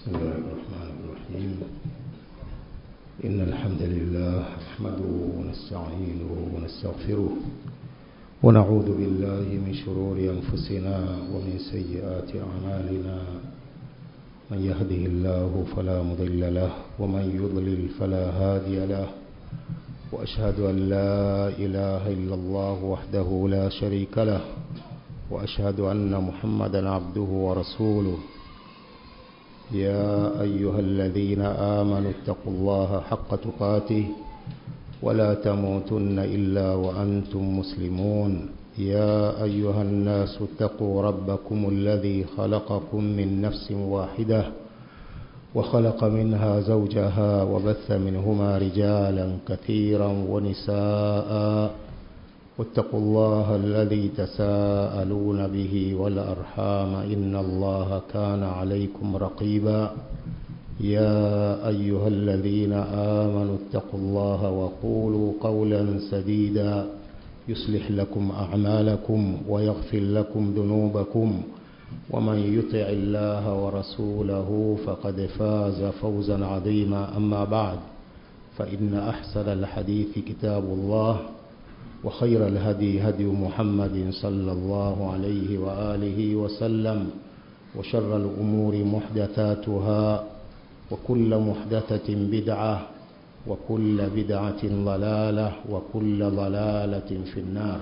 بسم الله الرحمن الرحيم إن الحمد لله نحمده ونستعينه ونستغفره ونعوذ بالله من شرور أنفسنا ومن سيئات أعمالنا من يهده الله فلا مضل له ومن يضلل فلا هادي له وأشهد أن لا إله إلا الله وحده لا شريك له وأشهد أن محمدا عبده ورسوله يا أيها الذين آمنوا اتقوا الله حق تقاته ولا تموتن إلا وأنتم مسلمون يا أيها الناس اتقوا ربكم الذي خلقكم من نفس واحدة وخلق منها زوجها وبث منهما رجالا كثيرا ونساء واتقوا الله الذي تساءلون به والأرحام إن الله كان عليكم رقيبا يا أيها الذين آمنوا اتقوا الله وقولوا قولا سديدا يصلح لكم أعمالكم ويغفر لكم ذنوبكم ومن يطع الله ورسوله فقد فاز فوزا عظيما أما بعد فإن أحسن الحديث كتاب الله وخير الهدي هدي محمد صلى الله عليه وآله وسلم وشر الأمور محدثاتها وكل محدثة بدعة وكل بدعة ضلالة وكل ضلالة في النار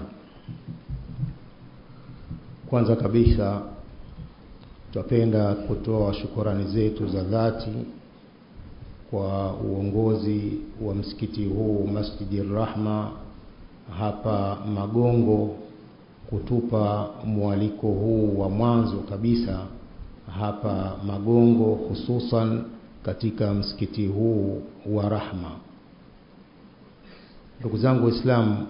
kwanza kabisa twapenda kutoa shukurani zetu za dhati kwa uongozi wa msikiti huu Masjidi Rahma hapa Magongo kutupa mwaliko huu wa mwanzo kabisa hapa Magongo, hususan katika msikiti huu wa Rahma. Ndugu zangu Waislamu,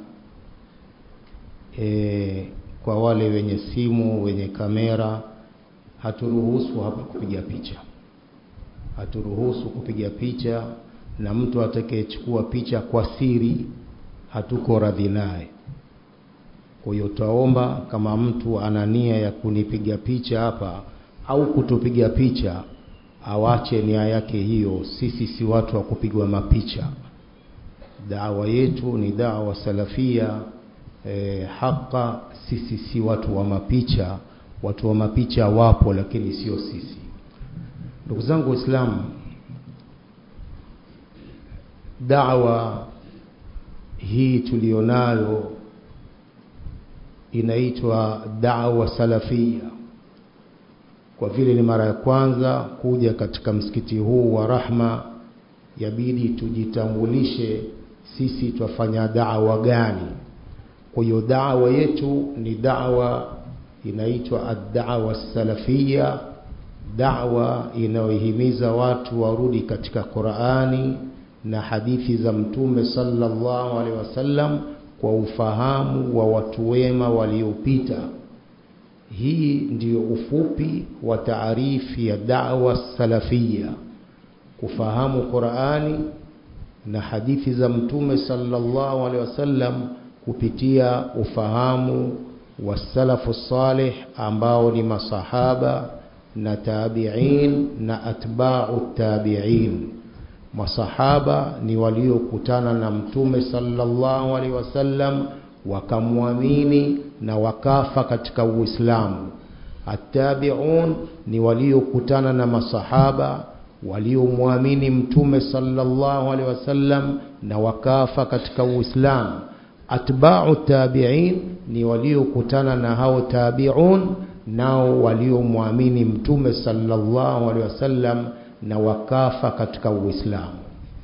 e, kwa wale wenye simu, wenye kamera, haturuhusu hapa kupiga picha, haturuhusu kupiga picha, na mtu atakayechukua picha kwa siri hatuko radhi naye. Kwa hiyo twaomba kama mtu ana nia ya kunipiga picha hapa au kutupiga picha, awache nia yake hiyo. Sisi si watu wa kupigwa mapicha. Dawa yetu ni dawa salafia e, haka. Sisi si watu wa mapicha. Watu wa mapicha wapo, lakini sio sisi. Ndugu zangu Waislamu, dawa hii tulionayo inaitwa da'wa salafia. Kwa vile ni mara ya kwanza kuja katika msikiti huu wa Rahma, yabidi tujitambulishe sisi twafanya da'wa gani. Kwa hiyo da'wa yetu ni da'wa inaitwa ad-da'wa salafia, da'wa inayohimiza watu warudi katika Qur'ani na hadithi za Mtume sallallahu alaihi wasallam kwa ufahamu wa watu wema waliopita. Hii ndiyo ufupi wa taarifi ya da'wa salafia, kufahamu Qur'ani na hadithi za Mtume sallallahu alaihi wasallam kupitia ufahamu wa salafu salih ambao ni masahaba na tabi'in na atba'u tabi'in masahaba ni waliokutana na mtume sallallahu alaihi wasallam wakamwamini na wakafa katika Uislamu. Attabi'un ni waliokutana na masahaba waliomwamini mtume sallallahu alaihi wasallam na wakafa katika Uislamu. Atba'u tabi'in ni waliokutana na hao tabi'un nao waliomwamini mtume sallallahu alaihi wasallam na wakafa katika Uislamu.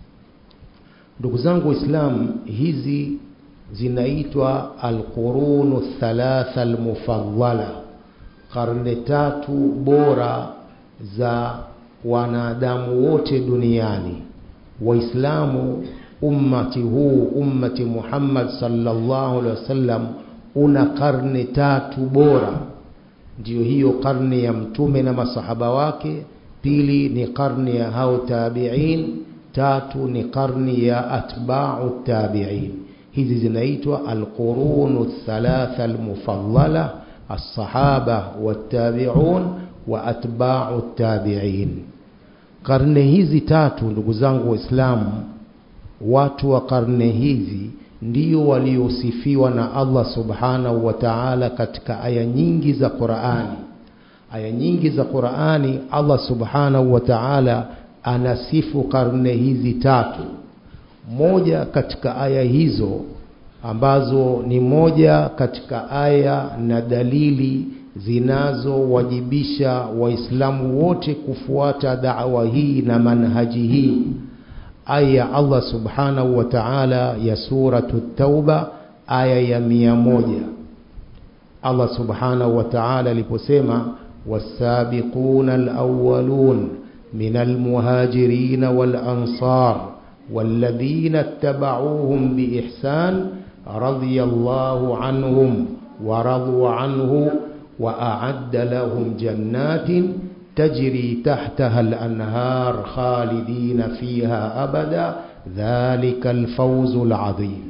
Ndugu zangu Waislamu, hizi zinaitwa alqurunu thalatha almufaddala, karne tatu bora za wanadamu wote duniani. Waislamu, ummati huu, ummati Muhammad sallallahu alaihi wasallam, una karne tatu bora. Ndiyo hiyo karne ya mtume na masahaba wake pili ni karni ya hao tabi'in, tatu ni karni ya atba'u tabi'in. Hizi zinaitwa alqurunu thalatha almufaddala, as-sahaba wat-tabi'un wa atba'u tabi'in. karne hizi tatu ndugu zangu waislamu watu wa karne hizi ndio waliosifiwa na Allah subhanahu wa ta'ala katika aya nyingi za Qur'ani aya nyingi za Qur'ani Allah subhanahu wa ta'ala anasifu karne hizi tatu moja katika aya hizo ambazo ni moja katika aya na dalili zinazowajibisha waislamu wote kufuata da'wa hii na manhaji hii aya Allah subhanahu wa ta'ala ya suratu tauba aya ya mia moja Allah subhanahu wa ta'ala aliposema wasabiquna alawwalun min almuhajirin walansar والذين اتبعوهم بإحسان رضي الله عنهم ورضوا عنه وأعد لهم جنات تجري تحتها الأنهار خالدين فيها أبدا ذلك الفوز العظيم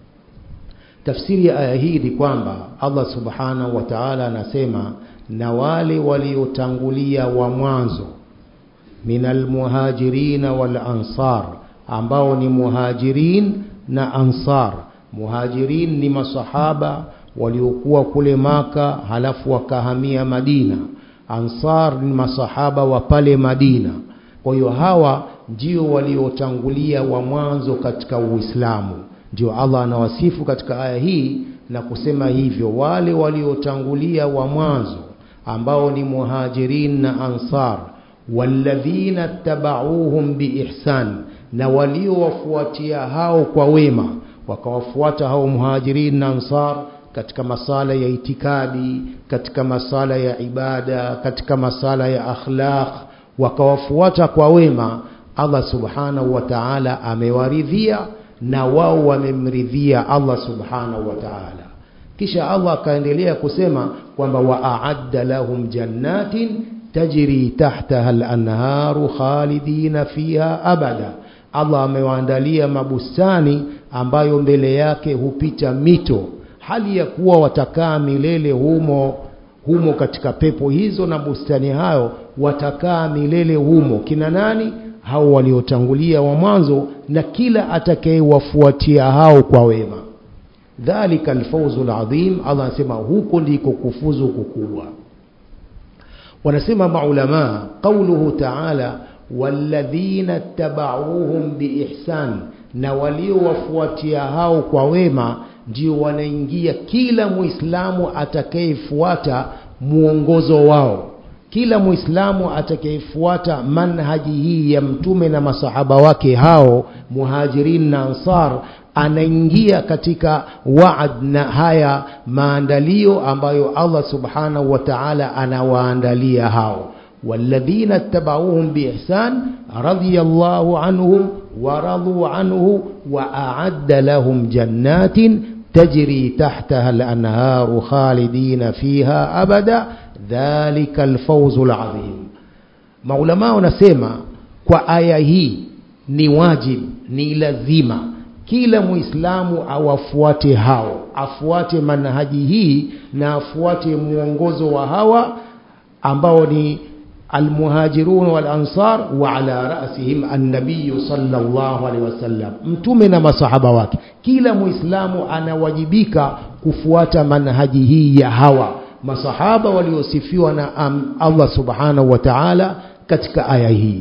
tafsiri ya aya hii ni kwamba Allah subhanahu wa ta'ala anasema na wale waliotangulia wa mwanzo minal muhajirin wal ansar ambao ni muhajirin na ansar muhajirin ni masahaba waliokuwa kule maka halafu wakahamia Madina ansar ni masahaba wa pale Madina kwa hiyo hawa ndio waliotangulia wa mwanzo katika Uislamu ndio Allah anawasifu katika aya hii na kusema hivyo wale waliotangulia wa mwanzo ambao ni muhajirin na ansar walladhina tabauhum biihsan na waliowafuatia hao kwa wema wakawafuata hao muhajirin na ansar katika masala ya itikadi katika masala ya ibada katika masala ya akhlaq wakawafuata kwa wema Allah subhanahu wa ta'ala amewaridhia na wao wamemridhia Allah subhanahu wa ta'ala kisha Allah akaendelea kusema kwamba wa'adda lahum jannatin tajri tahtaha al-anharu khalidina fiha abada Allah amewaandalia mabustani ambayo mbele yake hupita mito hali ya kuwa watakaa milele humo humo katika pepo hizo na bustani hayo watakaa milele humo kina nani hao waliotangulia wa mwanzo na kila atakayewafuatia hao kwa wema dhalika alfawzu alazim Allah anasema huko ndiko kufuzu kukubwa wanasema maulama qauluhu ta'ala walladhina tabauhum biihsan na waliowafuatia hao kwa wema ndio wanaingia kila muislamu atakayefuata muongozo wao kila muislamu atakayefuata manhaji hii ya mtume na masahaba wake hao muhajirin na ansar anaingia katika waad na haya maandalio ambayo Allah subhanahu wa ta'ala anawaandalia hao والذين اتبعوهم بإحسان رضي الله عنهم ورضوا عنه وأعد لهم جنات تجري تحتها الأنهار خالدين فيها أبدا dhalika alfawzul azim maulama wanasema kwa aya hii ni wajib ni lazima kila muislamu awafuate hao afuate manhaji hii na afuate mwongozo wa hawa ambao ni almuhajirun wal ansar wa ala rasihim an-nabiy sallallahu alaihi wasallam mtume na masahaba wake kila muislamu anawajibika kufuata manhaji hii ya hawa masahaba waliosifiwa na um, Allah subhanahu wa ta'ala katika aya hii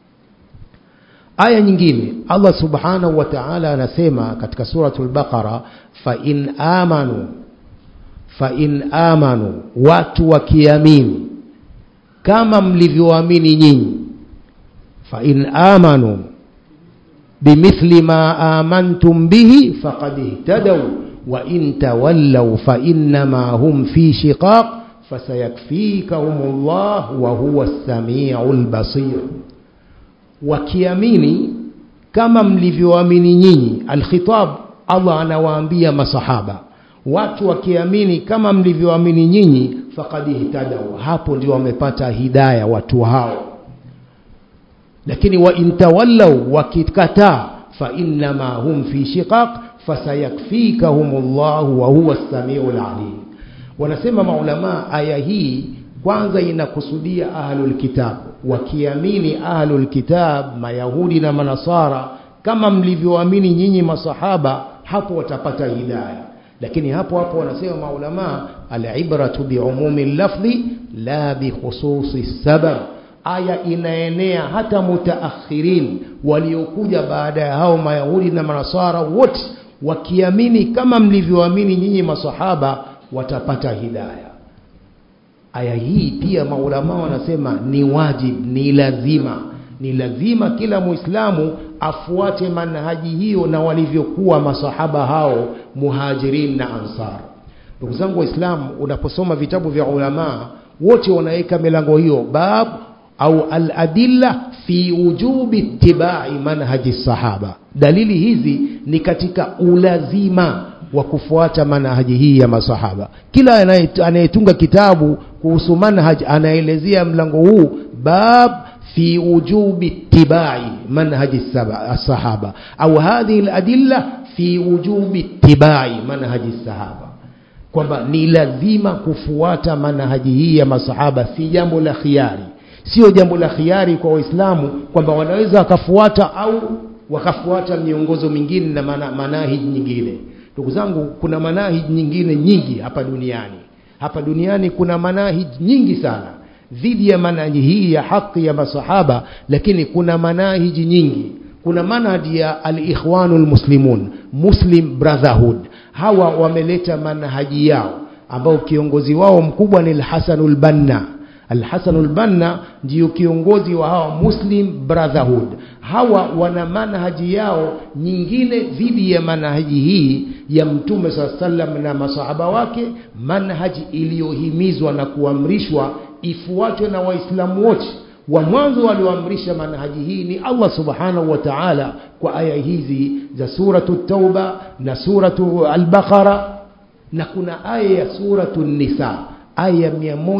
aya nyingine Allah subhanahu wa ta'ala anasema katika suratul baqara fa in amanu fa in amanu watu wakiamini kama mlivyoamini nyinyi fa in amanu bimithli ma amantum bihi faqad ihtadaw وإن تولوا فإنما هم في شقاق فسيكفيكهم الله وهو السميع البصير wakiamini kama mlivyoamini nyinyi alkhitab Allah anawaambia masahaba watu wakiamini kama mlivyoamini nyinyi faqad ihtadaw hapo ndio wamepata hidaya watu hao lakini wa intawallaw wakikataa fa innama hum fi shiqaq fasayakfikahumullahu wa huwa as-sami'ul alim wanasema maulama aya hii kwanza inakusudia ahlul kitabu wakiamini ahlul kitab mayahudi na manasara kama mlivyoamini nyinyi masahaba hapo watapata hidayah lakini hapo hapo wanasema maulama alibratu biumumi lafdhi la bikhususi sabab aya inaenea hata mutaakhirin waliokuja baada ya hao mayahudi na manasara wote wakiamini kama mlivyoamini nyinyi masahaba watapata hidayah aya hii pia maulama wanasema ni wajib ni lazima ni lazima kila muislamu afuate manhaji hiyo na walivyokuwa masahaba hao muhajirin na ansar ndugu zangu waislamu unaposoma vitabu vya ulama wote wanaweka milango hiyo bab au aladilla fi wujubi ittibai manhaji sahaba dalili hizi ni katika ulazima wa kufuata manhaji hii ya masahaba kila anayetunga kitabu kuhusu manhaj anaelezea mlango huu bab في وجوب اتباع منهج الصحابة أو هذه الأدلة في وجوب اتباع منهج الصحابة kwamba ni lazima kufuata manhaji hii ya masahaba si jambo la khiari sio jambo la khiari kwa waislamu kwamba wanaweza wakafuata au wakafuata miongozo mingine na mana, manahiji nyingine ndugu zangu kuna manahiji nyingine nyingi hapa duniani hapa duniani kuna manahiji nyingi sana dhidi ya manhaji hii ya haki ya masahaba lakini kuna manahiji nyingi kuna manhaji ya alikhwanu lmuslimun muslim brotherhood hawa wameleta manhaji yao ambao kiongozi wao mkubwa ni lhasanu lbanna alhasanu lbanna ndiyo kiongozi wa hawa muslim brotherhood hawa wana manhaji yao nyingine dhidi ya manhaji hii ya mtume saa salam na masahaba wake manhaji iliyohimizwa na kuamrishwa ifuatwe na waislamu wote wa mwanzo walioamrisha manhaji hii ni allah subhanahu wa taala kwa aya hizi za suratu tauba na suratu albaqara na kuna aya ya suratu nisa aya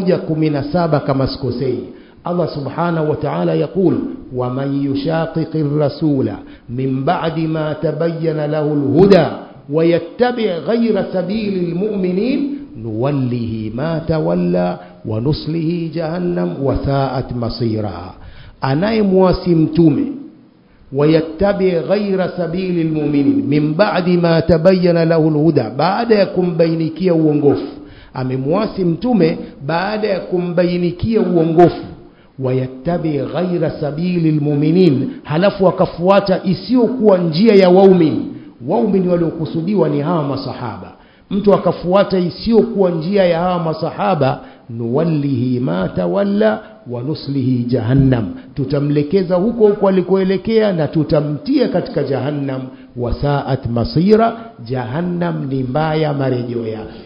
117 kama sikosei Allah subhanahu wa ta'ala يقول ومن يشاقق الرسول من بعد ما تبين له الهدى ويتبع غير سبيل المؤمنين نوله ما تولى ونصله جهنم وساءت مصيرا anayemwasi mtume wayattabi ghaira sabili lmuminin min badi ma tabayana lahu lhuda baada ya kumbainikia uongofu amemwasi mtume baada ya kumbainikia uongofu wayattabi ghaira sabili lmuminin halafu akafuata isiyokuwa njia ya waumini waumini waliokusudiwa ni hawa masahaba mtu akafuata isiyokuwa njia ya hawa masahaba nuwallihi ma tawalla wa nuslihi jahannam tutamlekeza huko huko alikoelekea na tutamtia katika jahannam wasaat masira jahannam ni mbaya marejeo yake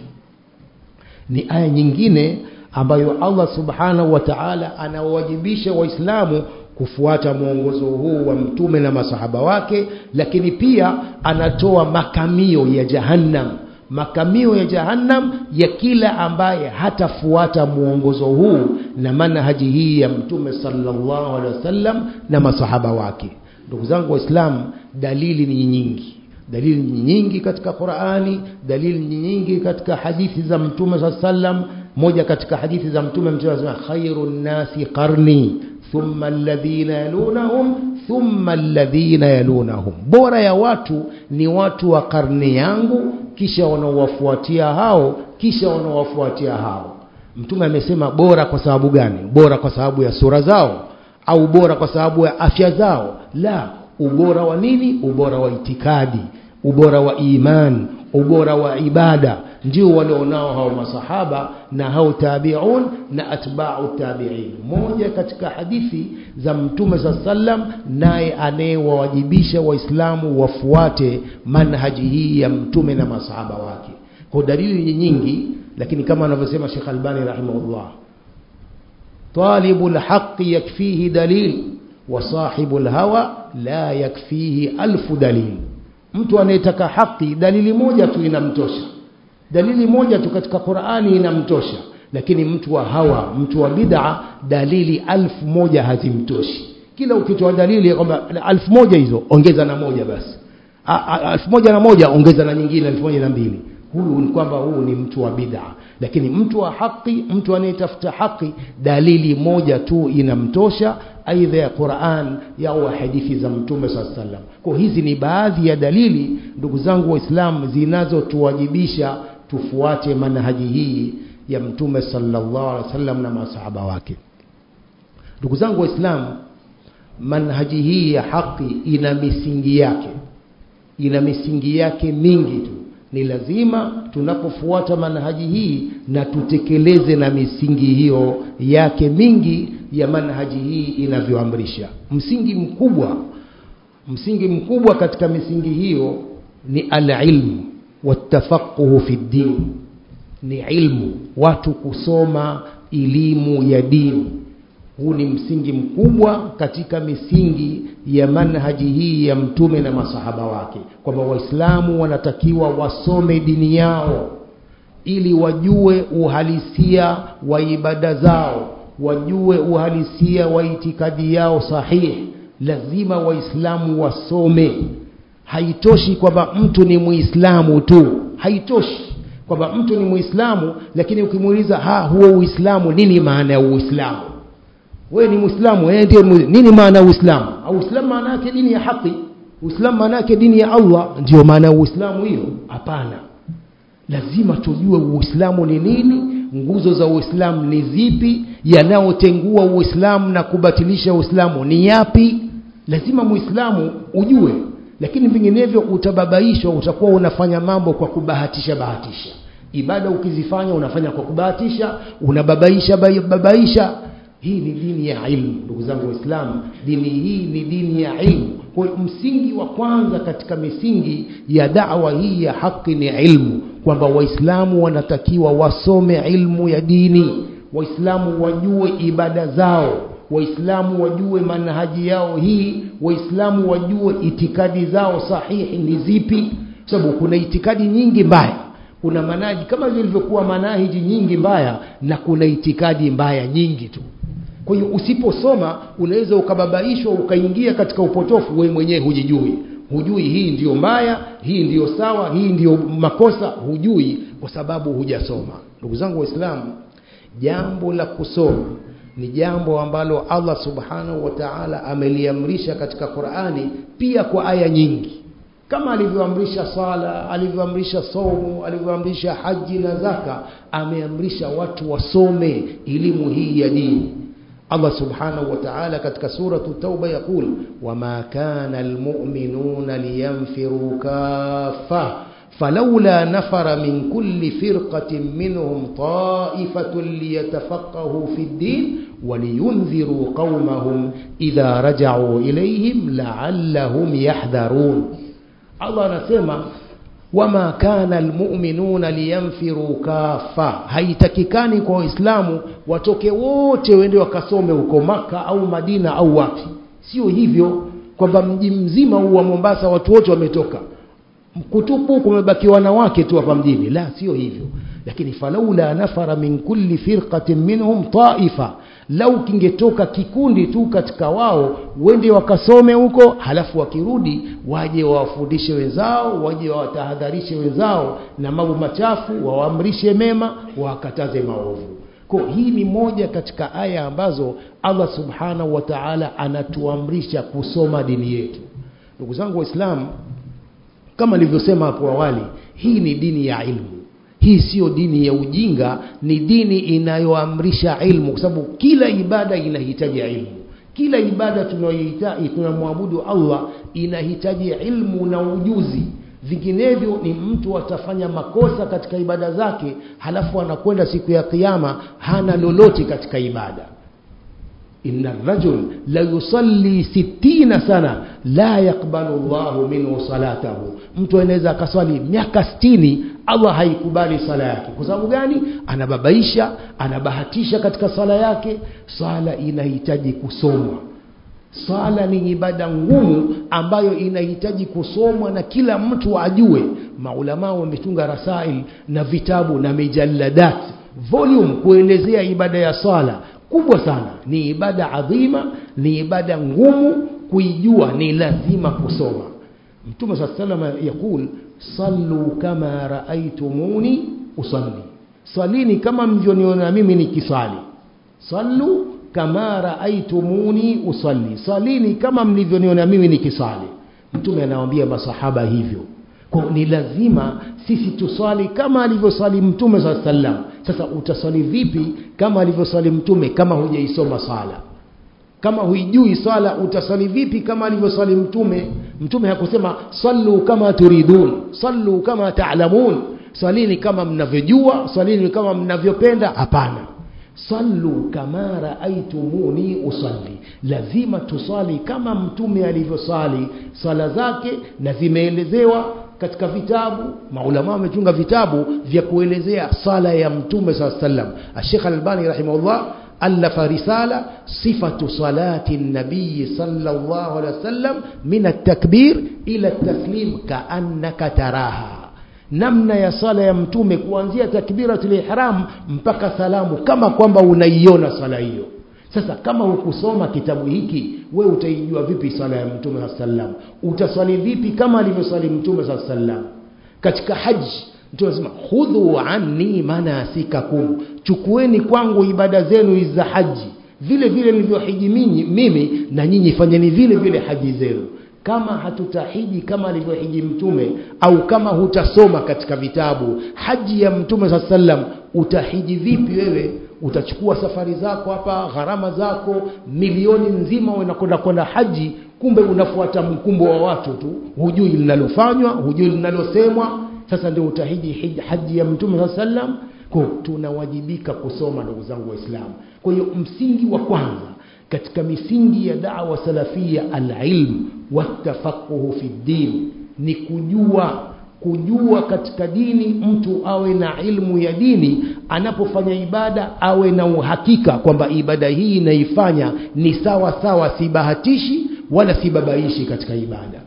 ni aya nyingine ambayo Allah subhanahu wa ta'ala anawajibisha waislamu kufuata mwongozo huu wa mtume na masahaba wake lakini pia anatoa makamio ya jahannam makamio ya jahannam ya kila ambaye hatafuata mwongozo huu na manhaji hii ya mtume sallallahu alaihi wasallam na masahaba wake ndugu zangu waislamu dalili ni nyingi dalili ni nyingi katika Qur'ani dalili ni nyingi katika hadithi za mtume saa sallam moja katika hadithi za mtume mtume anasema khairun nasi qarni thumma alladhina yalunahum thumma alladhina yalunahum bora ya watu ni watu wa karne yangu kisha wanaowafuatia hao kisha wanaowafuatia hao mtume amesema bora kwa sababu gani bora kwa sababu ya sura zao au bora kwa sababu ya afya zao la ubora wa nini ubora wa itikadi ubora wa iman ubora wa ibada ndio walionao hao masahaba na hao tabiun na atba'u tabi'in moja katika hadithi za mtume sa sallam naye anayewawajibisha waislamu wafuate manhaji hii ya mtume na masahaba wake kwa dalili nyingi lakini kama anavyosema Sheikh Albani rahimahullah talibul haqqi yakfihi dalil wa sahibul hawa la yakfihi alfu dalil mtu anayetaka haki dalili moja tu inamtosha dalili moja tu katika Qur'ani inamtosha lakini mtu wa hawa mtu wa bid'a dalili alfu moja hazimtoshi kila ukitoa dalili kwamba alfu moja hizo ongeza na moja basi alfu moja na moja ongeza na nyingine alfu moja na mbili huyu ni kwamba huu ni mtu wa bid'a lakini mtu wa haki mtu anayetafuta haki dalili moja tu inamtosha aidha ya Qur'an au hadithi za mtume swalla sallam kwa hizi ni baadhi ya dalili ndugu zangu waislamu zinazotuwajibisha tufuate manhaji hii ya mtume sallallahu alaihi wasallam na masahaba wake ndugu zangu waislamu manhaji hii ya haki ina misingi yake ina misingi yake mingi tu ni lazima tunapofuata manhaji hii na tutekeleze na misingi hiyo yake mingi ya manhaji hii inavyoamrisha msingi mkubwa msingi mkubwa katika misingi hiyo ni alilmu watafaquhu fi ddin ni ilmu watu kusoma elimu ya dini huu ni msingi mkubwa katika misingi ya manhaji hii ya mtume na masahaba wake kwamba waislamu wanatakiwa wasome dini yao ili wajue uhalisia wa ibada zao wajue uhalisia wa itikadi yao sahihi lazima waislamu wasome haitoshi kwamba mtu ni muislamu tu haitoshi kwamba mtu ni muislamu lakini ukimuuliza ha huo uislamu nini maana ya uislamu wewe ni muislamu wewe ndiye nini maana ya uislamu uislamu maana yake dini ya haki uislamu maana yake dini ya Allah ndio maana ya uislamu hiyo hapana lazima tujue uislamu ni nini nguzo za uislamu ni zipi yanayotengua uislamu na kubatilisha uislamu ni yapi lazima muislamu ujue lakini vinginevyo utababaishwa utakuwa unafanya mambo kwa kubahatisha bahatisha ibada ukizifanya unafanya kwa kubahatisha unababaisha babaisha hii ni dini ya ilmu ndugu zangu waislamu dini hii ni dini ya ilmu kwa msingi wa kwanza katika misingi ya dawa hii ya haki ni ilmu kwamba waislamu wanatakiwa wasome ilmu ya dini waislamu wajue ibada zao waislamu wajue manhaji yao hii waislamu wajue itikadi zao sahihi ni zipi sababu kuna itikadi nyingi mbaya kuna manhaji kama zilivyokuwa manahiji nyingi mbaya na kuna itikadi mbaya nyingi tu kwa hiyo usiposoma unaweza ukababaishwa ukaingia katika upotofu wewe mwenyewe hujijui hujui hii ndiyo mbaya hii ndiyo sawa hii ndiyo makosa hujui kwa sababu hujasoma ndugu zangu waislamu jambo la kusoma ni jambo ambalo Allah subhanahu wa ta'ala ameliamrisha katika Qur'ani pia kwa aya nyingi kama alivyoamrisha sala alivyoamrisha somo alivyoamrisha haji na zaka ameamrisha watu wasome elimu hii ya dini Allah subhanahu wa ta'ala katika suratu tauba yakul wama kana almu'minuna liyanfiru kaffa فلولا نفر من كل فرقة منهم طائفة ليتفقهوا في الدين ولينذروا قومهم إذا رجعوا إليهم لعلهم يحذرون الله نسمع wama kana almu'minuna liyanfiru kafa haitakikani kwa waislamu watoke wote wende wakasome huko maka au madina au wapi sio hivyo kwamba mji mzima huu wa Mombasa watu wote wametoka kutupu kumebaki wanawake tu hapa mjini la sio hivyo lakini falaula nafara min kulli firqatin minhum taifa lau kingetoka kikundi tu katika wao wende wakasome huko halafu wakirudi waje wawafundishe wenzao waje wawatahadharishe wenzao na mambo machafu wawaamrishe mema wakataze maovu kwa hii ni moja katika aya ambazo Allah subhanahu wa ta'ala anatuamrisha kusoma dini yetu ndugu zangu waislamu kama nilivyosema hapo awali hii ni dini ya ilmu hii sio dini ya ujinga ni dini inayoamrisha ilmu kwa sababu kila ibada inahitaji ilmu kila ibada tunayohitaji tunamwabudu Allah inahitaji ilmu na ujuzi vinginevyo ni mtu atafanya makosa katika ibada zake halafu anakwenda siku ya kiyama hana lolote katika ibada inna rajul la yusalli sittina sana la yakbalu Allahu minhu salatahu mtu anaweza akaswali miaka sitini Allah haikubali sala yake kwa sababu gani anababaisha anabahatisha katika sala yake sala inahitaji kusomwa sala ni ibada ngumu ambayo inahitaji kusomwa na kila mtu ajue maulama wametunga rasail na vitabu na mijalladat volume kuelezea ibada ya sala kubwa sana ni ibada adhima ni ibada ngumu kuijua ni lazima kusoma mtume saa salama yakul sallu kama raaitumuni usalli swalini kama mlivyoniona mimi nikiswali sallu kama raaitumuni usalli swalini kama mlivyoniona mimi nikiswali mtume anawaambia masahaba hivyo kwa ni lazima sisi tuswali kama alivyoswali mtume saa sallam sasa utaswali vipi kama alivyoswali mtume kama hujaisoma sala kama huijui swala utaswali vipi kama alivyoswali mtume mtume hakusema sallu kama turidun sallu kama taalamun swalini kama mnavyojua swalini kama mnavyopenda hapana sallu kama raaitumuni usalli lazima tuswali kama mtume alivyoswali swala zake na zimeelezewa katika vitabu maulama wamechunga vitabu vya kuelezea sala ya mtume saa sallam ashekh albani rahimahullah alafa risala sifatu salati nabiyi sallallahu alaihi wasallam min altakbir ila taslim kaannaka taraha namna ya sala ya mtume kuanzia takbiratul ihram mpaka salamu kama kwamba unaiona sala hiyo sasa kama hukusoma kitabu hiki we utaijua vipi sala ya mtume saa sallam utaswali vipi kama alivyoswali mtume saa sallam katika haji mtume anasema khudhu anni manasikakum chukueni kwangu ibada zenu hizi za haji vile vile nilivyohiji mimi na nyinyi fanyeni vile vile haji zenu kama hatutahiji kama alivyohiji mtume au kama hutasoma katika vitabu haji ya mtume saa sallam utahiji vipi wewe utachukua safari zako hapa gharama zako milioni nzima unakwenda kwenda haji kumbe unafuata mkumbo wa watu tu hujui linalofanywa hujui linalosemwa sasa ndio utahiji haji ya mtume saa sallam ko tunawajibika kusoma ndugu zangu waislamu kwa hiyo msingi wa kwanza katika misingi ya dawa salafia alilmu watafaquhu fi ddin ni kujua kujua katika dini mtu awe na ilmu ya dini anapofanya ibada awe na uhakika kwamba ibada hii inaifanya ni sawa sawa sibahatishi wala sibabaishi katika ibada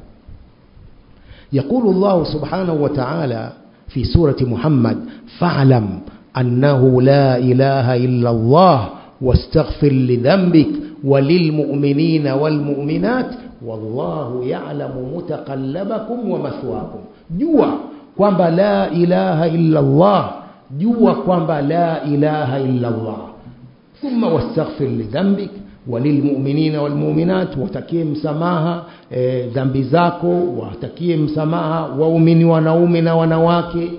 يقول الله سبحانه وتعالى في سورة محمد فاعلم أنه لا إله إلا الله واستغفر لذنبك وللمؤمنين والمؤمنات والله يعلم متقلبكم ومثواكم jua kwamba la ilaha illa Allah jua kwamba la ilaha illa Allah thumma wastaghfir lidhanbik walilmu'minina walmu'minat watakie msamaha e, dhambi zako watakie msamaha waumini wanaume na wanawake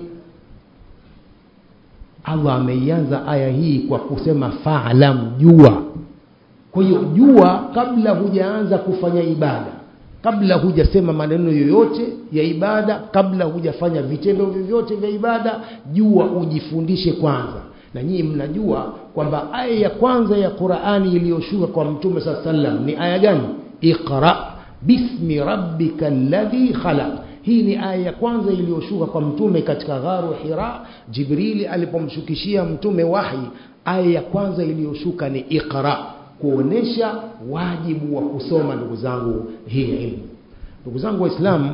Allah ameianza aya hii kwa kusema fa'lam jua kwa hiyo jua kabla hujaanza kufanya ibada kabla hujasema maneno yoyote ya ibada kabla hujafanya vitendo vyovyote vya ibada jua ujifundishe kwanza na nyinyi mnajua kwamba aya ya kwanza ya Qur'ani iliyoshuka kwa Mtume saa sallam ni aya gani iqra bismi rabbika alladhi khalaq hii ni aya ya kwanza iliyoshuka kwa mtume katika gharu Hira Jibrili alipomshukishia mtume wahi aya ya kwanza iliyoshuka ni iqra kuonesha wajibu wa kusoma ndugu zangu hii ilmu ndugu zangu waislamu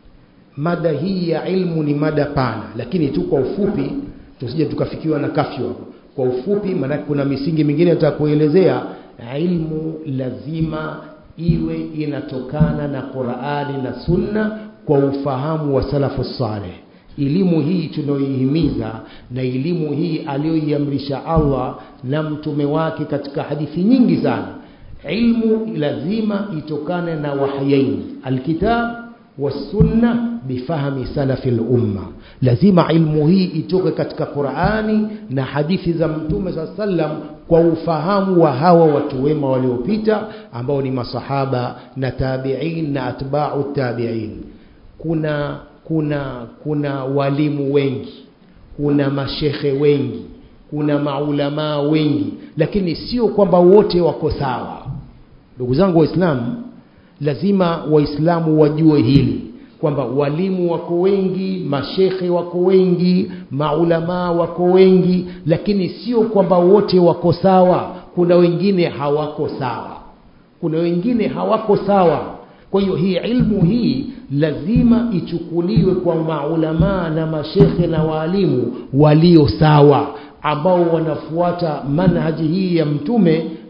mada hii ya ilmu ni mada pana lakini tu kwa ufupi tusije tukafikiwa na kafyu hapo kwa ufupi maana kuna misingi mingine nitakuelezea ilmu lazima iwe inatokana na Qur'ani na Sunna kwa ufahamu wa salafu saleh elimu hii tunayoihimiza na elimu hii aliyoiamrisha Allah na mtume wake katika hadithi nyingi sana ilmu lazima itokane na wahyain alkitab wasunna bifahmi salafi lumma lazima ilmu hii itoke katika Qur'ani na hadithi za mtume saa sallam kwa ufahamu wa hawa watu wema waliopita ambao ni masahaba na tabi'in na atba'u tabi'in kuna kuna kuna walimu wengi kuna mashekhe wengi kuna maulamaa wengi lakini sio kwamba wote wako sawa ndugu zangu waislamu lazima waislamu wajue hili kwamba walimu wako wengi mashekhe wako wengi maulamaa wako wengi lakini sio kwamba wote wako sawa kuna wengine hawako sawa kuna wengine hawako sawa kwa hiyo hii ilmu hii lazima ichukuliwe kwa maulamaa na mashekhe na waalimu walio sawa ambao wanafuata manhaji hii ya mtume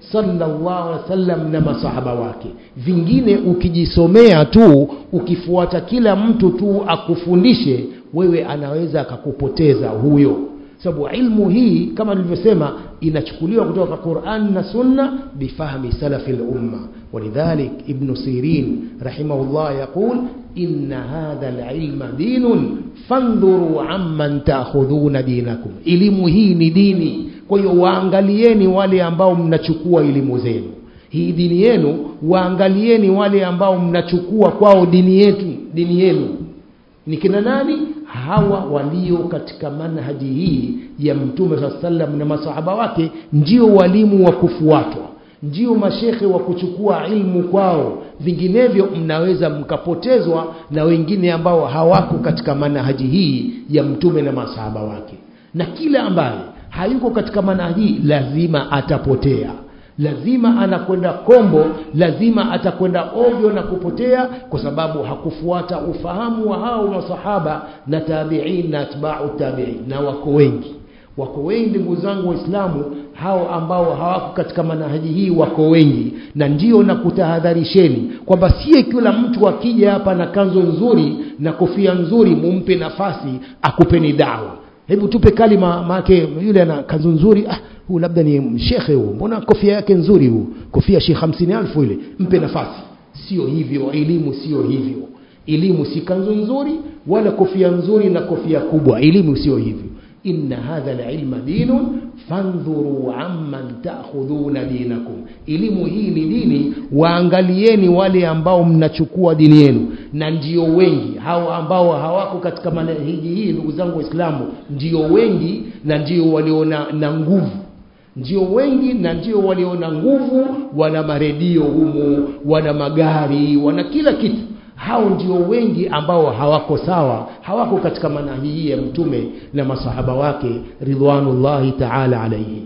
sallallahu alaihi wasallam na masahaba wake vingine ukijisomea tu ukifuata kila mtu tu akufundishe wewe anaweza akakupoteza huyo sababu ilmu hii kama nilivyosema inachukuliwa kutoka Qur'an na Sunna bifahmi salafi al-umma walidhalik ibn Sirin rahimahullah yaqul inna hadha al-ilma dinun fandhuru amman ta'khudhuna dinakum elimu hii ni dini kwa hiyo waangalieni wale ambao mnachukua elimu zenu hii dini yenu waangalieni wale ambao mnachukua kwao dini yetu dini yenu ni kina nani hawa walio katika manhaji hii ya mtume saa sallam na masahaba wake ndio walimu wa kufuatwa ndio mashekhe wa kuchukua ilmu kwao vinginevyo mnaweza mkapotezwa na wengine ambao hawako katika manhaji hii ya mtume na masahaba wake na kila ambaye hayuko katika manhaji hii lazima atapotea lazima anakwenda kombo lazima atakwenda ovyo na kupotea kwa sababu hakufuata ufahamu wa hao masahaba na tabiin na atba'u tabiin na wako wengi wako wengi ndugu zangu waislamu hao ambao hawako katika manahaji hii wako wengi na ndio na kutahadharisheni kwamba sie kila mtu akija hapa na kanzo nzuri na kofia nzuri mumpe nafasi akupeni dawa hebu tupe kalima maake yule ana kanzu nzuri ah huu labda ni shekhe huu mbona kofia yake nzuri huu kofia shi hamsini alfu ile mpe nafasi sio hivyo elimu sio hivyo elimu si kanzu nzuri wala kofia nzuri na kofia kubwa elimu sio hivyo inna hadha alilma dinun fandhuru amman ta'khudhuna dinakum elimu hii ni dini waangalieni wale ambao mnachukua dini yenu na ndio wengi hao ambao hawako katika manhiji hii ndugu zangu waislamu ndio wengi na ndio waliona na nguvu ndio wengi na ndio waliona nguvu wana maredio humu wana magari wana kila kitu hao ndio wengi ambao hawako sawa hawako katika manhaji hii ya mtume na masahaba wake ridwanullahi ta'ala alayhi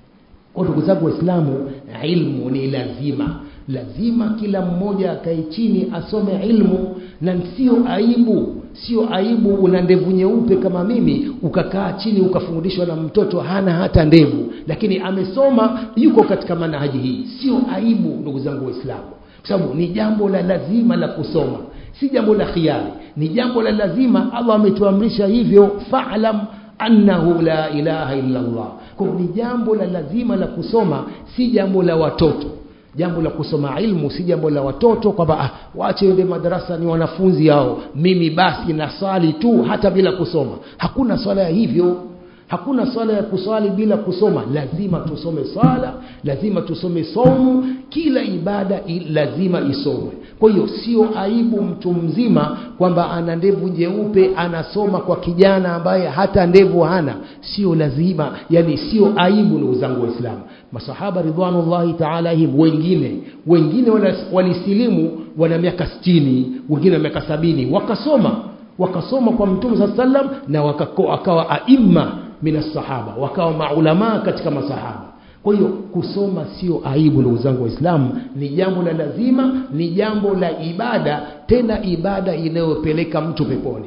kwa ndugu zangu waislamu ilmu ni lazima lazima kila mmoja akae chini asome ilmu na sio aibu sio aibu una ndevu nyeupe kama mimi ukakaa chini ukafundishwa na mtoto hana hata ndevu lakini amesoma yuko katika manhaji hii sio aibu ndugu zangu waislamu kwa sababu ni jambo la lazima la kusoma si jambo la khiari ni jambo la lazima Allah ametuamrisha hivyo fa'lam annahu la ilaha illa Allah kwa ni jambo la lazima la kusoma si jambo la watoto jambo la kusoma ilmu si jambo la watoto kwamba ah, waache ende madarasa ni wanafunzi hao mimi basi nasali tu hata bila kusoma hakuna swala ya hivyo hakuna swala ya kuswali bila kusoma lazima tusome swala lazima tusome somo kila ibada lazima isomwe kwa hiyo sio aibu mtu mzima kwamba ana ndevu nyeupe anasoma kwa kijana ambaye hata ndevu hana sio lazima yani sio aibu ndugu zangu waislamu masahaba ridwanullahi ta'ala him wengine wengine walisilimu wana miaka 60 wengine miaka sabini wakasoma wakasoma kwa mtume saa sallam na wakawa aima minas sahaba wakawa maulamaa katika masahaba kwa hiyo kusoma sio aibu ndugu zangu waislamu ni jambo la lazima ni jambo la ibada tena ibada inayopeleka mtu peponi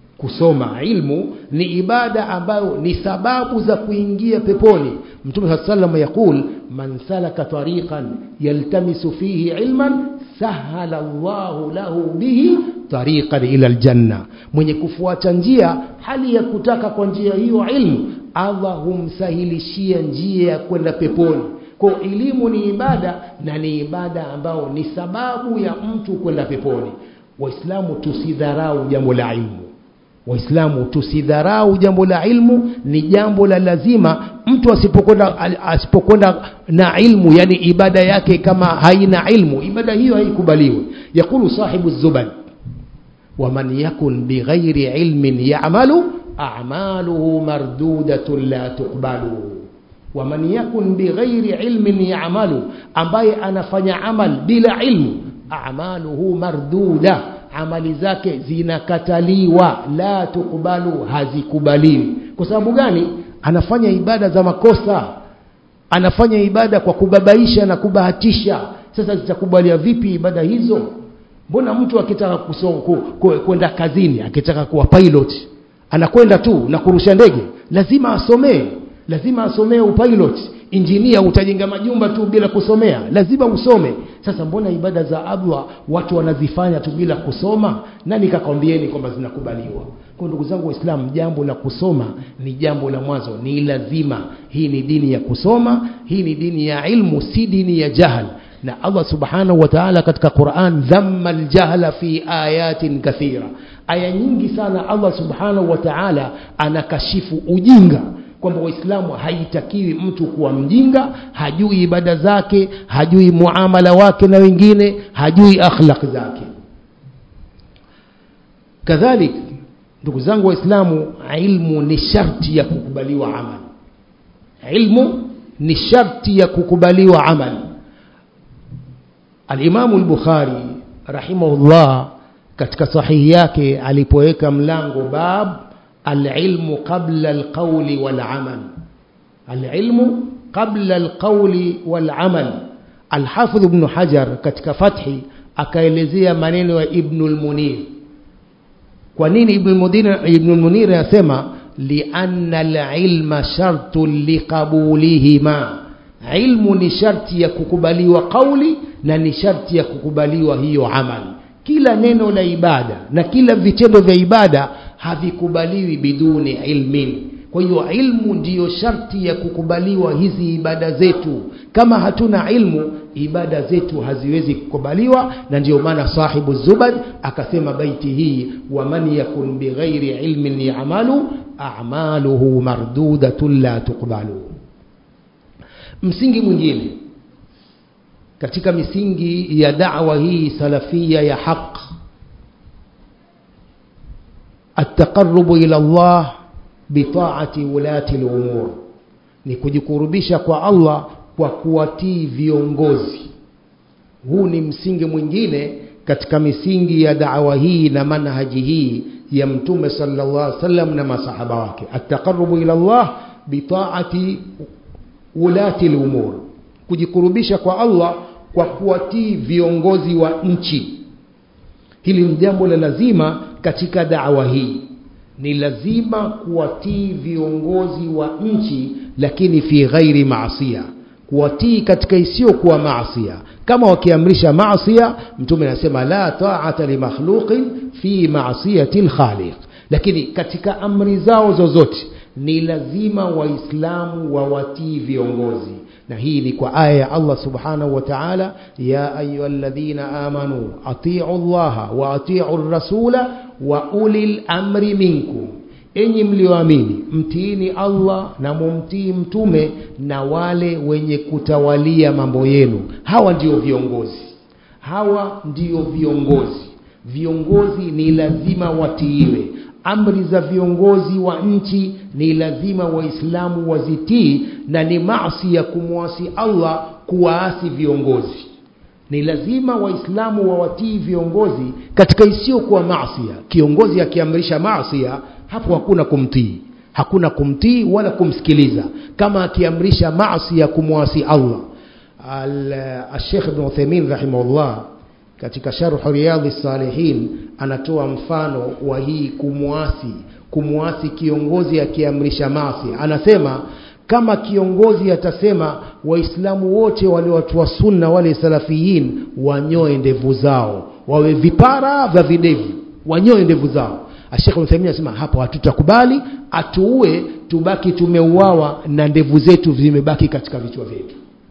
kusoma ilmu ni ibada ambayo ni sababu za kuingia peponi mtume saa sallam yaqul man salaka tariqan yaltamisu fihi ilman sahala Allahu lahu bihi tariqan ila aljanna mwenye kufuata njia hali ya kutaka kwa njia hiyo ilmu Allah humsahilishia njia ya kwenda peponi kwa elimu ni ibada na ni ibada ambao ni sababu ya mtu kwenda peponi waislamu tusidharau jambo la ilmu waislamu tusidharau jambo la ilmu ni jambo la lazima mtu asipokwenda asipokwenda na ilmu yani ibada yake kama haina ilmu ibada hiyo haikubaliwi yakulu sahibu zuban waman yakun bighairi ilmin ya'malu a'maluhu mardudatun la tuqbalu waman yakun bighairi ilmin ya'malu ambaye anafanya amal bila ilmu a'maluhu marduda amali zake zinakataliwa la tukubalu hazikubaliwi kwa sababu gani anafanya ibada za makosa anafanya ibada kwa kubabaisha na kubahatisha sasa zitakubalia vipi ibada hizo mbona mtu akitaka kwenda kazini akitaka kuwa pilot anakwenda tu na kurusha ndege lazima asomee lazima asomee upilot injinia utajenga majumba tu bila kusomea lazima usome sasa mbona ibada za allah watu wanazifanya tu bila kusoma nani kakwambieni kwamba zinakubaliwa kwa ndugu zangu waislamu jambo la kusoma ni jambo la mwanzo ni lazima hii ni dini ya kusoma hii ni dini ya ilmu si dini ya jahal na allah subhanahu wa taala katika quran dhamma ljahla fi ayatin kathira aya nyingi sana allah subhanahu wa taala anakashifu ujinga kwamba waislamu haitakiwi mtu kuwa mjinga hajui ibada zake hajui muamala wake na wengine hajui akhlaq zake kadhalik ndugu zangu waislamu ilmu ni sharti ya kukubaliwa amali ilmu ni sharti ya kukubaliwa amali alimamu lbukhari rahimahullah katika sahihi yake alipoweka mlango bab alilmu qabla alqauli walamal alilmu qabla alqauli walamal alhafidh bnu hajar katika fathi akaelezea maneno ya ibnu lmunir kwa nini ibnu lmunir anasema lianna alilma shartun liqabulihima ilmu ni sharti ya kukubaliwa qauli na ni sharti ya kukubaliwa hiyo amali kila neno la ibada na kila vitendo vya ibada havikubaliwi biduni ilmin kwa hiyo ilmu ndiyo sharti ya kukubaliwa hizi ibada zetu kama hatuna ilmu ibada zetu haziwezi kukubaliwa na ndiyo maana sahibu zubad akasema baiti hii waman yakun bighairi ilmin yamalu amaluhu mardudatun la tuqbalu msingi mwingine katika misingi ya da'wa hii salafia ya haq التقرب إلى الله بطاعة ولاة الأمور ni kujikurubisha kwa Allah kwa kuwatii viongozi huu ni msingi mwingine katika misingi ya da'wa hii na manhaji hii ya mtume sallallahu alaihi wasallam na masahaba wake ataqarrubu ila Allah bitaati ulati al-umur kujikurubisha kwa Allah kwa kuwatii viongozi wa nchi hili ni jambo la lazima katika da'wa hii ni lazima kuwatii viongozi wa nchi lakini fi ghairi maasia kuwatii katika isiyokuwa maasia kama wakiamrisha maasia mtume anasema la ta'ata li makhluqin fi maasiyati al-khaliq lakini katika amri zao zozote ni lazima waislamu wawatii viongozi na hii ni kwa aya ya Allah subhanahu wa ta'ala ya ayyuhalladhina amanu atii'u Allah wa atii'u rasula wa ulil amri minkum enyi mlioamini mtiini Allah na mumtii mtume na wale wenye kutawalia mambo yenu hawa ndio viongozi hawa ndio viongozi viongozi ni lazima watiiwe amri za viongozi wa nchi ni lazima waislamu wazitii na ni maasi ya kumwasi Allah kuwaasi viongozi ni lazima waislamu wawatii viongozi katika isiyokuwa maasia kiongozi akiamrisha maasia hapo hakuna kumtii hakuna kumtii wala kumsikiliza kama akiamrisha maasi ya kumwasi Allah al-Sheikh Ibn Uthaymeen rahimahullah katika sharh riyadhi salihin anatoa mfano wa hii kumwasi kumwasi kiongozi akiamrisha maasi anasema kama kiongozi atasema waislamu wote wale watu wa sunna wale salafiyin wanyoe ndevu zao wawe vipara vya videvu wanyoe ndevu zao Sheikh Uthaymeen anasema hapo hatutakubali atuue tubaki tumeuawa na ndevu zetu zimebaki katika vichwa vyetu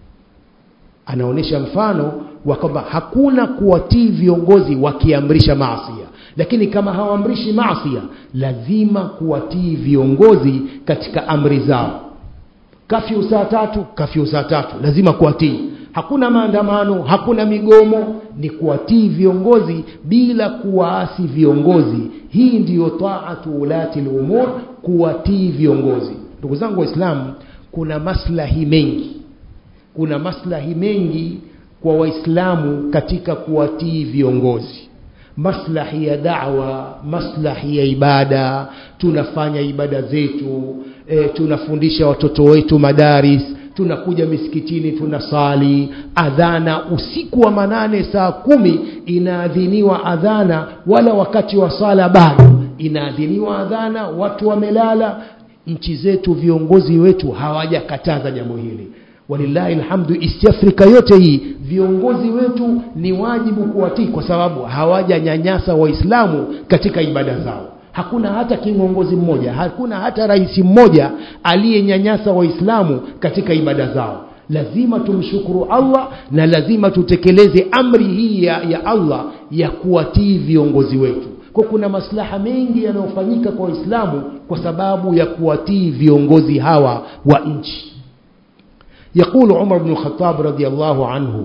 anaonyesha mfano wa kwamba hakuna kuwatii viongozi wakiamrisha maasia lakini kama hawaamrishi maasia lazima kuwatii viongozi katika amri zao kafyu saa tatu kafyu saa tatu lazima kuwatii hakuna maandamano hakuna migomo ni kuwatii viongozi bila kuwaasi viongozi hii ndiyo taatu ulati lumur kuwatii viongozi ndugu zangu waislamu kuna maslahi mengi kuna maslahi mengi kwa waislamu katika kuwatii viongozi maslahi ya da'wa maslahi ya ibada tunafanya ibada zetu e, tunafundisha watoto wetu madaris tunakuja misikitini tunasali adhana usiku wa manane saa kumi inaadhiniwa adhana wala wakati wa sala bado inaadhiniwa adhana watu wamelala nchi zetu viongozi wetu hawajakataza jambo hili walillahi alhamdu east africa yote hii viongozi wetu ni wajibu kuwatii kwa sababu hawajanyanyasa waislamu katika ibada zao hakuna hata kiongozi mmoja hakuna hata rais mmoja aliyenyanyasa waislamu katika ibada zao lazima tumshukuru allah na lazima tutekeleze amri hii ya, ya allah ya kuwatii viongozi wetu kwa kuna maslaha mengi yanayofanyika kwa waislamu kwa sababu ya kuwatii viongozi hawa wa nchi يقول عمر بن الخطاب رضي الله عنه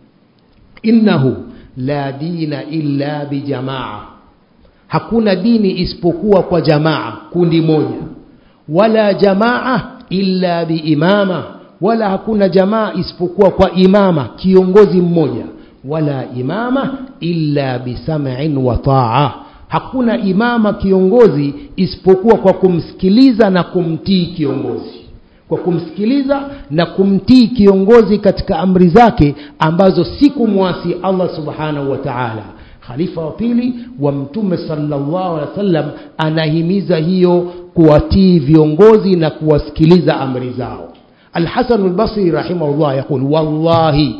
إنه لا دين إلا بجماعة hakuna dini isipokuwa kwa jamaa kundi moja wala jamaa illa biimama wala hakuna jamaa isipokuwa kwa imama kiongozi mmoja wala imama illa bisam'in wa taa hakuna imama kiongozi isipokuwa kwa kumsikiliza na kumtii kiongozi kwa kumsikiliza na kumtii kiongozi katika amri zake ambazo si kumwasi Allah subhanahu wa ta'ala khalifa wa pili wa mtume sallallahu alaihi wasallam anahimiza hiyo kuwatii viongozi na kuwasikiliza amri zao الحسن البصري رحمه الله يقول والله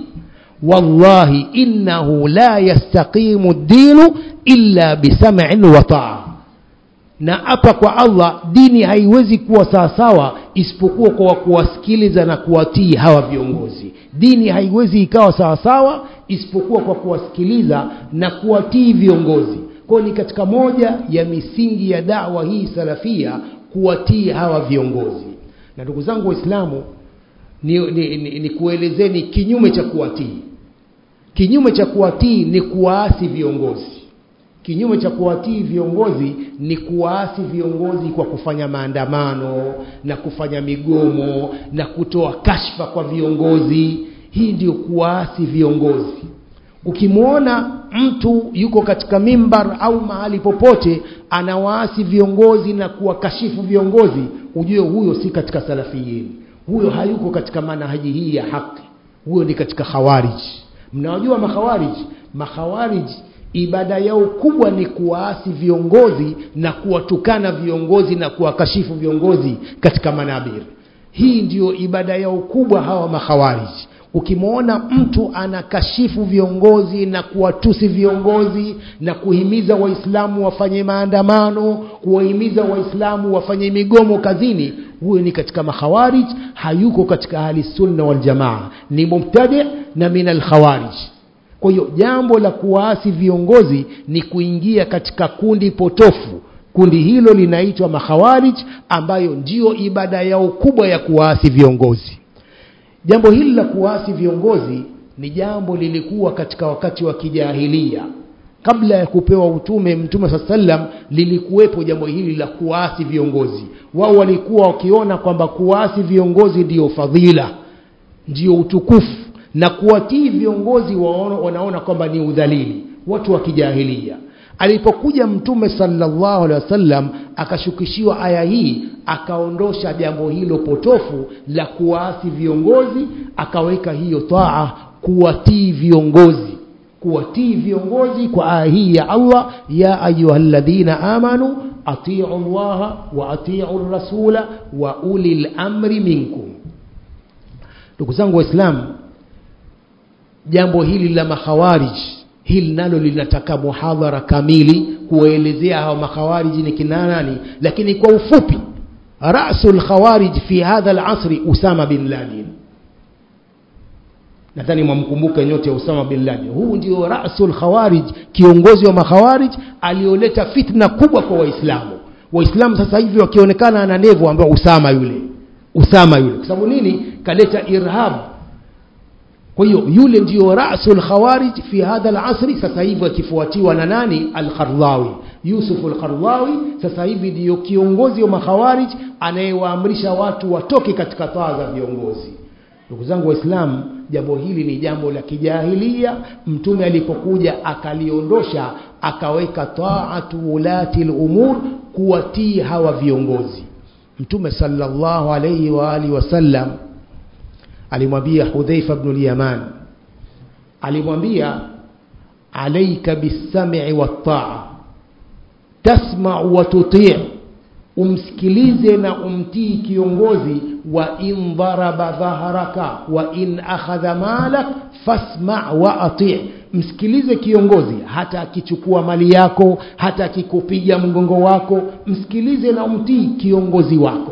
والله إنه لا يستقيم الدين إلا بسمع وطاعة na apa kwa allah dini haiwezi kuwa sawasawa isipokuwa kwa kuwasikiliza na kuwatii hawa viongozi dini haiwezi ikawa sawasawa isipokuwa kwa kuwasikiliza na kuwatii viongozi kwayo ni katika moja ya misingi ya dawa hii salafia kuwatii hawa viongozi na ndugu zangu waislamu ni, ni, ni, ni kuelezeni kinyume cha kuwatii kinyume cha kuwatii ni kuwaasi viongozi kinyume cha kuwatii viongozi ni kuwaasi viongozi kwa kufanya maandamano na kufanya migomo na kutoa kashfa kwa viongozi hii ndio kuwaasi viongozi ukimwona mtu yuko katika mimbar au mahali popote anawaasi viongozi na kuwakashifu viongozi ujue huyo si katika salafiyin huyo hayuko katika manahaji hii ya haki huyo ni katika khawariji mnawajua makhawariji makhawariji ibada yao kubwa ni kuwaasi viongozi na kuwatukana viongozi na kuwakashifu viongozi katika manabiri hii ndiyo ibada yao kubwa hawa makhawariji ukimwona mtu anakashifu viongozi na kuwatusi viongozi na kuhimiza waislamu wafanye maandamano kuwahimiza waislamu wafanye migomo kazini huyo ni katika makhawarij hayuko katika ahli sunna waljamaa ni mubtadi na min alkhawarij kwa hiyo jambo la kuwaasi viongozi ni kuingia katika kundi potofu kundi hilo linaitwa makhawarij ambayo ndiyo ibada yao kubwa ya kuwaasi viongozi jambo hili la kuwaasi viongozi ni jambo lilikuwa katika wakati wa kijahilia kabla ya kupewa utume mtume saa sallam lilikuwepo jambo hili la kuwaasi viongozi wao walikuwa wakiona kwamba kuwaasi viongozi ndiyo fadhila ndiyo utukufu na kuwatii viongozi waona, wanaona kwamba ni udhalili watu wa kijahilia alipokuja mtume sallallahu alaihi wasallam akashukishiwa aya hii akaondosha jambo hilo potofu la kuwaasi viongozi akaweka hiyo taa kuwatii viongozi kuwatii viongozi kwa aya hii ya Allah ya ayyuhalladhina amanu atiu llaha wa atiu rasula wa ulil amri minkum ndugu zangu waislamu jambo hili la makhawariji hili nalo linataka muhadhara kamili kuwaelezea hawa makhawariji ni kina nani lakini kwa ufupi rasul khawarij fi hadha alasri usama bin laden nadhani mwamkumbuka nyote ya usama bin laden huu ndio rasul khawarij kiongozi wa makhawarij alioleta fitna kubwa kwa waislamu waislamu sasa hivi wakionekana ana nevo ambao usama yule usama yule kwa sababu nini kaleta irhab kwa hiyo yule ndio rasul khawarij fi hadha alasri sasa hivi akifuatiwa na nani al-Qardawi Yusuf al-Qardawi sasa hivi ndio kiongozi wa makhawarij anayewaamrisha watu watoke katika taa za viongozi ndugu zangu waislamu jambo hili ni jambo la kijahilia mtume alipokuja akaliondosha akaweka taatu ulati al-umur kuwatii hawa viongozi mtume sallallahu alayhi wa alihi wasallam alimwambia Hudhaifa ibn al-Yaman alimwambia alayka bis-sam'i wat-ta'a tasma'u wa tuti' umsikilize na umtii kiongozi wa in dharaba dhaharaka wa in akhadha malak fasma wa ati msikilize kiongozi hata akichukua mali yako hata akikupiga mgongo wako msikilize na umtii kiongozi wako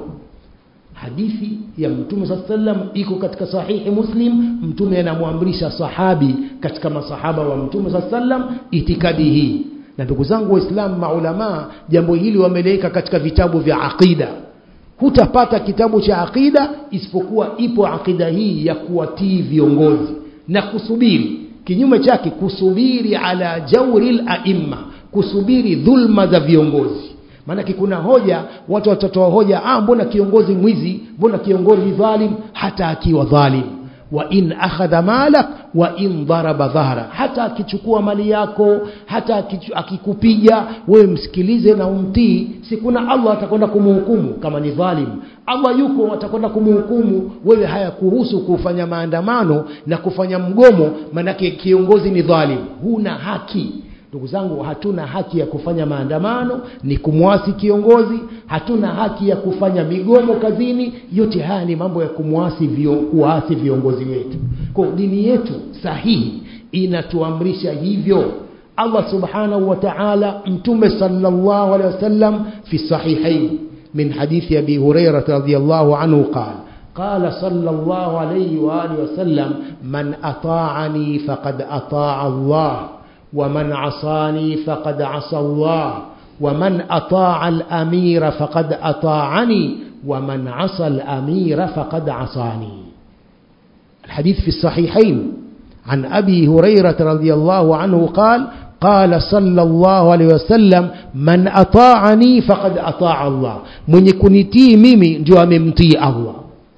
hadithi ya mtume saa sallam iko katika sahihi muslim mtume anamwamrisha sahabi katika masahaba wa mtume saa sallam itikadi hii na ndugu zangu waislamu maulamaa jambo hili wameliweka katika vitabu vya aqida hutapata kitabu cha aqida isipokuwa ipo aqida hii ya kuwatii viongozi na kusubiri kinyume chake kusubiri ala jauri laimma kusubiri dhulma za viongozi maanake kuna hoja watu watatoa hoja ah, mbona kiongozi mwizi mbona kiongozi dhalim hata akiwa dhalim wa in akhadha malak wa in daraba dhahra hata akichukua mali yako hata akichu, akikupiga wewe msikilize na umtii si kuna allah atakwenda kumhukumu kama ni dhalim allah yuko atakwenda kumhukumu wewe hayakuhusu kufanya maandamano na kufanya mgomo manake kiongozi ni dhalim huna haki ndugu zangu hatuna haki ya kufanya maandamano ni kumwasi kiongozi hatuna haki ya kufanya migomo kazini yote haya ni mambo ya kumwasi vio, kuwaasi viongozi wetu kwa dini yetu sahihi inatuamrisha hivyo allah subhanahu wa taala mtume salllahu alehi wasallam fi sahihain min hadithi abi hurairata radiallahu anhu qala قال صلى الله عليه وآله وسلم من أطاعني فقد أطاع الله ومن عصاني فقد عصى الله ومن أطاع الأمير فقد أطاعني ومن عصى الأمير فقد عصاني الحديث في الصحيحين عن أبي هريرة رضي الله عنه قال قال صلى الله عليه وسلم من أطاعني فقد أطاع الله من يكونتي ميمي جو ممتي الله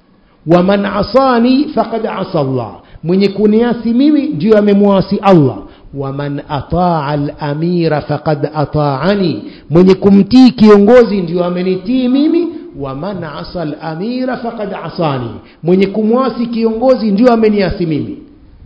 ومن عصاني فقد عصى الله من يكونياسي ميمي جو ممواسي الله waman ataa al-amira faqad ataani mwenye kumtii kiongozi ndio amenitii mimi waman asa al-amira faqad asani mwenye kumwasi kiongozi ndio ameniasi mimi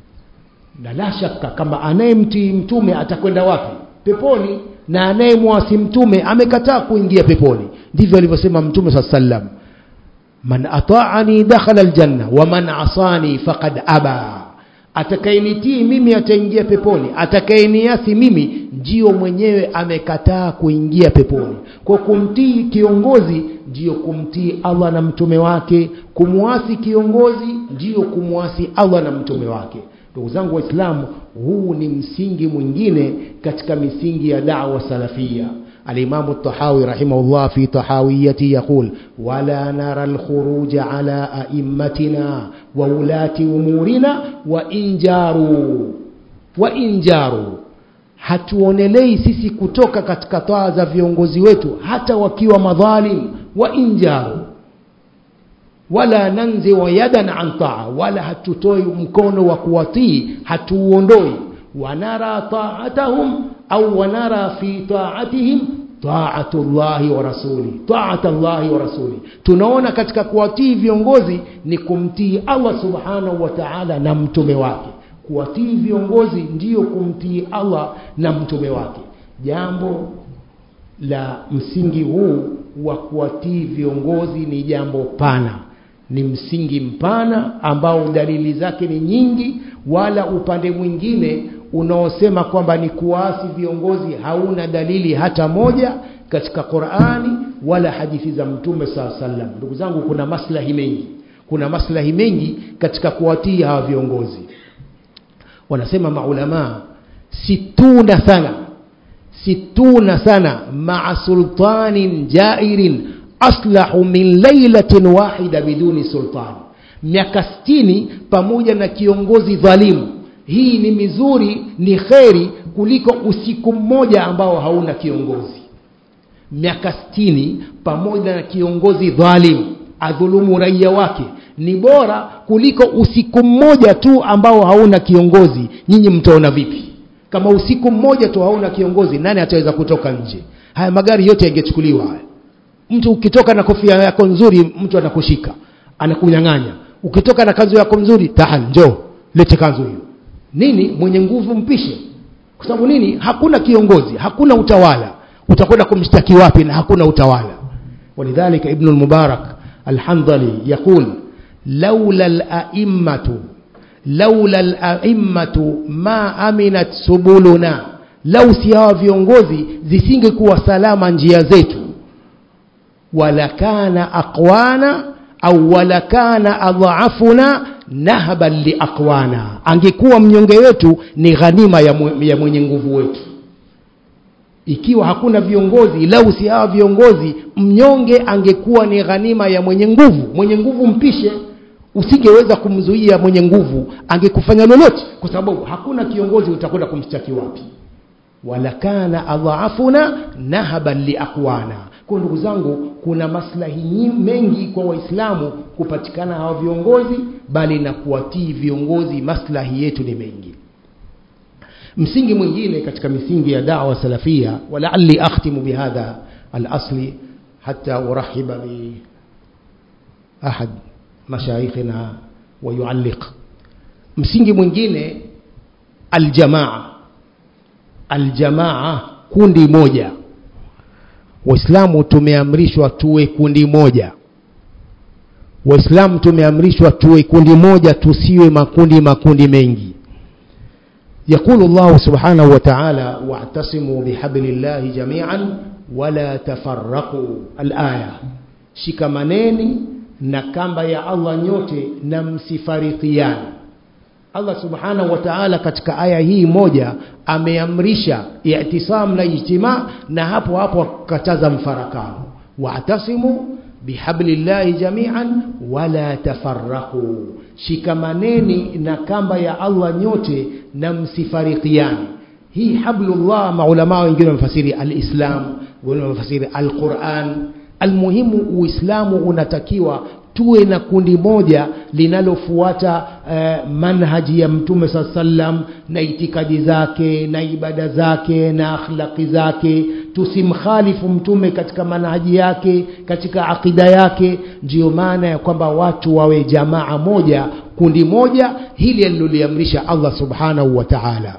na la shaka kama anayemtii mtume atakwenda wapi peponi na anayemwasi mtume amekataa kuingia peponi ndivyo alivyosema mtume saa sallam man ataani dakhala aljanna waman asani faqad aba atakayenitii mimi ataingia peponi atakayeniasi mimi ndio mwenyewe amekataa kuingia peponi kwa kumtii kiongozi ndio kumtii allah na mtume wake kumwasi kiongozi ndio kumwasi allah na mtume wake ndugu zangu waislamu huu ni msingi mwingine katika misingi ya dawa salafia الإمام الطحاوي رحمه الله في طحاويته يقول ولا نرى الخروج على أئمتنا وولاة أمورنا وإن جاروا وإن جاروا hatuonelei sisi kutoka katika taa za viongozi wetu hata wakiwa madhalim wa injaru wala nanziu yadan an taa wala hatutoi mkono wa kuwatii hatuuondoi wanara taatahum au wanara fi taatihim taatu llahi wa rasuli taata llahi wa rasuli tunaona katika kuwatii viongozi ni kumtii allah subhanahu wa taala na mtume wake kuwatii viongozi ndiyo kumtii allah na mtume wake jambo la msingi huu wa kuwatii viongozi ni jambo pana ni msingi mpana ambao dalili zake ni nyingi wala upande mwingine unaosema kwamba ni kuwaasi viongozi hauna dalili hata moja katika qurani wala hadithi za mtume saa salam ndugu zangu kuna maslahi mengi kuna maslahi mengi katika kuwatii hawa viongozi wanasema maulamaa situna sana situna sana maa sultanin jairin aslahu min lailatin wahida biduni sultan miaka stini pamoja na kiongozi dhalimu hii ni mizuri ni kheri kuliko usiku mmoja ambao hauna kiongozi miaka stini pamoja na kiongozi dhalim adhulumu raia wake ni bora kuliko usiku mmoja tu ambao hauna kiongozi nyinyi mtaona vipi kama usiku mmoja tu hauna kiongozi nani ataweza kutoka nje haya magari yote yangechukuliwa haya mtu ukitoka na kofia yako nzuri mtu anakushika anakunyang'anya ukitoka na kanzu yako nzuri tahal njoo lete kanzu hiyo nini mwenye nguvu mpishe kwa sababu nini hakuna kiongozi hakuna utawala utakwenda kumshtaki wapi na hakuna utawala ولذلك ابن المبارك الحنظلي يقول لولا الأئمة لولا الأئمة ما أمنت سبلنا لو si hawa viongozi zisingekuwa salama njia zetu walakana aqwana au walakana adhaafuna nahban liaqwana angekuwa mnyonge wetu ni ghanima ya, mwe, ya mwenye nguvu wetu ikiwa hakuna viongozi lau si hawa viongozi mnyonge angekuwa ni ghanima ya mwenye nguvu mwenye nguvu mpishe usingeweza kumzuia mwenye nguvu angekufanya lolote kwa sababu hakuna kiongozi utakwenda kumshtaki wapi walakana adhaafuna nahaban liaqwana kwa ndugu zangu kuna maslahi mengi kwa waislamu kupatikana hawa viongozi bali na kuwatii viongozi maslahi yetu ni mengi msingi mwingine katika misingi ya dawa salafia walaali akhtimu bihadha alasli hata urahiba bi ahad mashaikhina wayualliq msingi mwingine aljamaa aljamaa kundi moja waislamu tumeamrishwa tuwe kundi moja waislamu tumeamrishwa tuwe kundi moja tusiwe makundi makundi mengi يقول الله سبحانه وتعالى واعتصموا بحبل الله جميعا ولا تفرقوا الآية shikamaneni na kamba ya Allah nyote na msifarikiane Allah subhanahu wa ta'ala katika aya hii moja ameamrisha i'tisam na ijtima na hapo hapo akakataza mfarakano wa'tasimu bihablillahi jami'an wala tafarraqu shikamaneni na kamba ya Allah nyote na msifarikiane hii hablullah maulama wengine wamefasiri alislam wengine wamefasiri alquran almuhimu uislamu unatakiwa tuwe na kundi moja linalofuata uh, manhaji ya mtume saa sallam na itikadi zake na ibada zake na akhlaqi zake tusimkhalifu mtume katika manhaji yake katika akida yake ndiyo maana ya kwamba watu wawe jamaa moja kundi moja hili aliloliamrisha allah subhanahu wa taala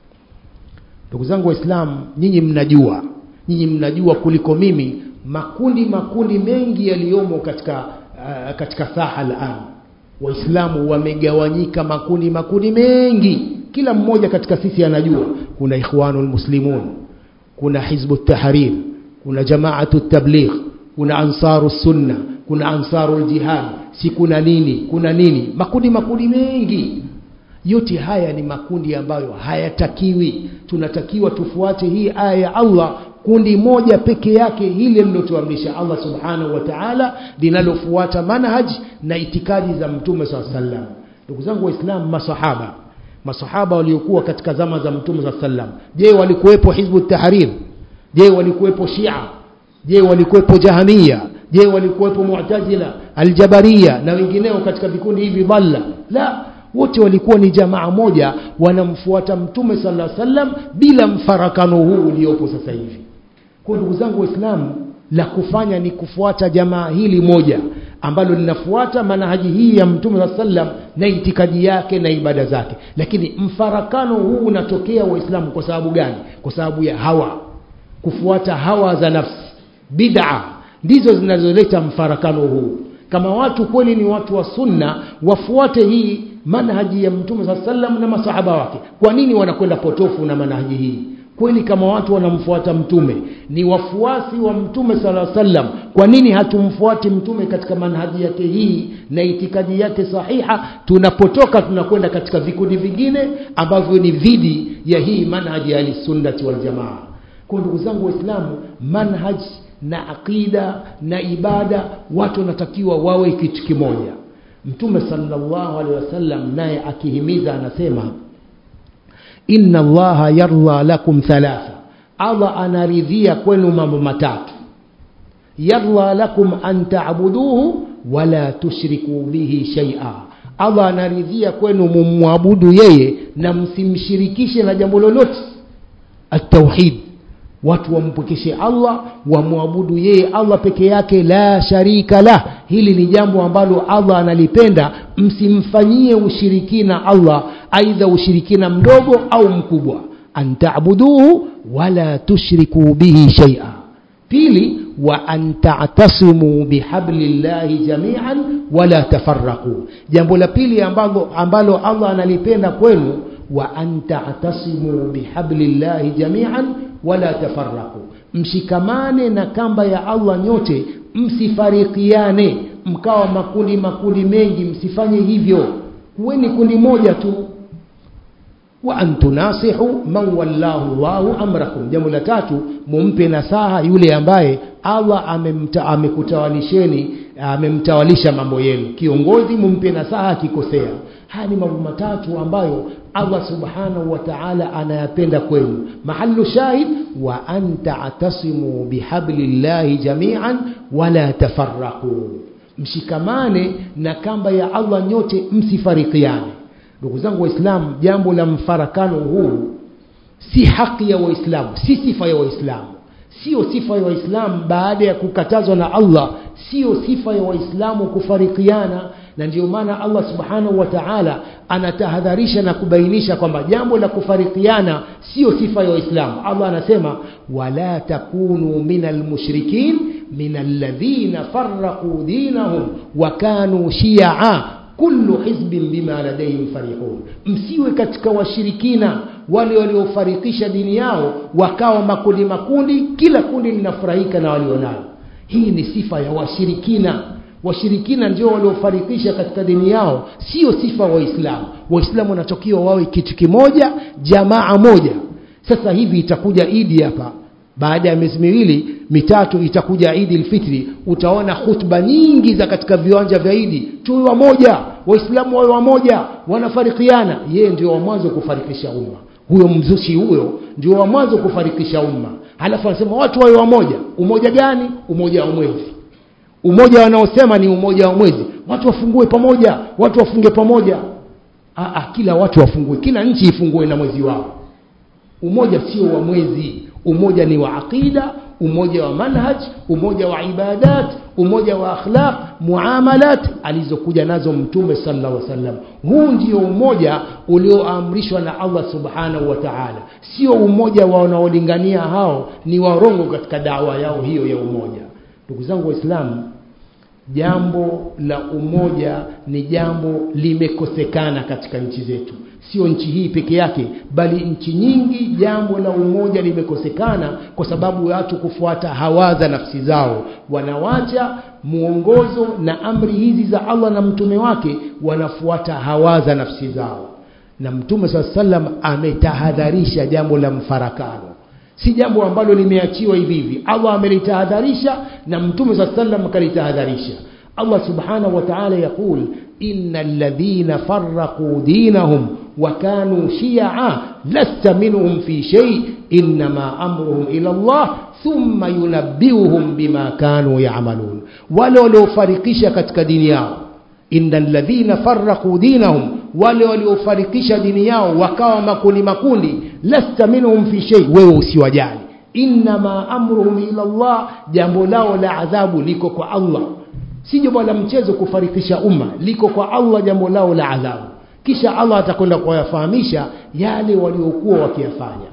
ndugu zangu waislamu nyinyi mnajua nyinyi mnajua kuliko mimi makundi makundi mengi yaliyomo katika uh, katika saha alan waislamu wamegawanyika makundi makundi mengi kila mmoja katika sisi anajua kuna ikhwanul muslimun kuna hizbu tahrir kuna jamaatu tabligh kuna ansaru sunna kuna ansaru jihad si kuna nini kuna nini makundi makundi mengi yote haya ni makundi ambayo hayatakiwi tunatakiwa tufuate hii aya ya Allah kundi moja peke yake hili lilotuamrisha Allah subhanahu wa ta'ala linalofuata manhaj na itikadi za mtume saa sallam ndugu zangu waislamu masahaba masahaba waliokuwa katika zama za mtume saa sallam je walikuwepo hizbu tahrir je walikuwepo shia je walikuwepo jahamia je walikuwepo mu'tazila aljabaria na wengineo katika vikundi hivi dhalla la wote walikuwa ni jamaa moja wanamfuata mtume sallallahu alaihi wasallam bila mfarakano huu uliopo sasa hivi kwa ndugu zangu waislamu la kufanya ni kufuata jamaa hili moja ambalo linafuata manhaji hii ya mtume saa sallam na itikadi yake na ibada zake lakini mfarakano huu unatokea waislamu kwa sababu gani kwa sababu ya hawa kufuata hawa za nafsi bid'a ndizo zinazoleta mfarakano huu kama watu kweli ni watu wa sunna wafuate hii manhaji ya mtume saa sallam na masahaba wake kwa nini wanakwenda potofu na manhaji hii kweli kama watu wanamfuata mtume ni wafuasi wa mtume sala sallam kwa nini hatumfuati mtume katika manhaji yake hii na itikadi yake sahiha tunapotoka tunakwenda katika vikundi vingine ambavyo ni dhidi ya hii manhaji ya ahlisunnati waljamaa kwa ndugu zangu waislamu manhaj na aqida na ibada watu wanatakiwa wawe kitu kimoja mtume sallallahu alaihi wasallam naye akihimiza anasema inna allaha yarda lakum thalatha allah anaridhia kwenu mambo matatu yarda lakum an taabuduhu wala tushriku bihi shaia allah anaridhia kwenu mumwabudu yeye na msimshirikishe na jambo lolote atauhid watu wampwekeshe allah wamwabudu yeye allah peke yake la sharika lah hili ni jambo ambalo allah analipenda msimfanyie ushirikina allah aidha ushirikina mdogo au mkubwa an tabuduhu wala tushriku bihi shaia pili wa an ta'tasimu bihablillahi jami'an wala tafarraqu jambo la pili ambalo ambalo Allah analipenda kwenu wa an ta'tasimu bihablillahi jami'an wala tafarraqu mshikamane na kamba ya Allah nyote msifarikiane mkawa makundi makundi mengi msifanye hivyo kuweni kundi moja tu wa an tunasihu man wallahu Allahu amrakum jambo la tatu mumpe nasaha yule ambaye Allah amemta, amekutawalisheni amemtawalisha mambo yenu kiongozi mumpe nasaha akikosea haya ni mambo matatu ambayo Allah subhanahu wa ta'ala anayapenda kwenu mahallu shahid wa an ta'tasimu bihablillahi jami'an wala tafarraqu mshikamane na kamba ya Allah nyote msifarikiane ndugu zangu waislamu jambo la mfarakano huu si haki ya waislamu si sifa ya waislamu sio sifa ya waislamu baada ya kukatazwa na Allah sio sifa ya waislamu kufarikiana na ndio maana Allah subhanahu wa ta'ala anatahadharisha na kubainisha kwamba jambo la kufarikiana sio sifa ya waislamu Allah anasema wala takunu minal mushrikin minal ladhina farraqu dinahum wa kanu shi'a kullu hizbin bima ladayhim farihun msiwe katika washirikina wale waliofarikisha dini yao wakawa makundi makundi kila kundi linafurahika na walionao hii ni sifa ya washirikina washirikina ndio waliofarikisha katika dini yao sio sifa waislamu waislamu wanatakiwa wawe kitu kimoja jamaa moja sasa hivi itakuja idi hapa baada ya miezi miwili mitatu itakuja idi lfitri utaona khutba nyingi za katika viwanja vya idi tuwe wamoja waislamu wawe wamoja wanafarikiana yeye ndio wa mwanzo kufarikisha umma huyo mzushi huyo ndio wa mwanzo kufarikisha umma halafu anasema watu wawe wamoja umoja gani umoja wa mwezi umoja wanaosema ni umoja wa mwezi watu wafungue pamoja watu wafunge pamoja Aa, kila watu wafungue kila nchi ifungue na mwezi wao umoja sio wa mwezi umoja ni wa aqida umoja wa manhaj umoja wa ibadat umoja wa akhlaq muamalat alizokuja nazo mtume sallallahu alaihi wasallam huu ndio umoja ulioamrishwa na Allah subhanahu wa ta'ala sio umoja wa wanaolingania hao ni warongo katika dawa yao hiyo ya umoja ndugu zangu waislamu jambo la umoja ni jambo limekosekana katika nchi zetu sio nchi hii peke yake bali nchi nyingi jambo la umoja limekosekana kwa sababu watu kufuata hawaza nafsi zao wanawacha mwongozo na amri hizi za Allah na mtume wake wanafuata hawaza nafsi zao na mtume saa sallam ametahadharisha jambo la mfarakano si jambo ambalo limeachiwa hivi hivi Allah amelitahadharisha na mtume saa sallam akalitahadharisha Allah subhanahu wa ta'ala yaqul innal ladhina farraqu dinahum wa kanu shi'a lasta minhum fi shay inma amruhum ila Allah thumma yunabbiuhum bima kanu ya'malun wale waliofarikisha katika dini yao innal ladhina farraqu dinahum wale waliofarikisha dini yao wakawa makundi makundi lasta minhum fi shay wewe usiwajali inma amruhum ila Allah jambo lao la adhabu liko kwa Allah si jambo la mchezo kufarikisha umma liko kwa Allah jambo lao la adhabu kisha Allah atakwenda kuwafahamisha yale waliokuwa wakiyafanya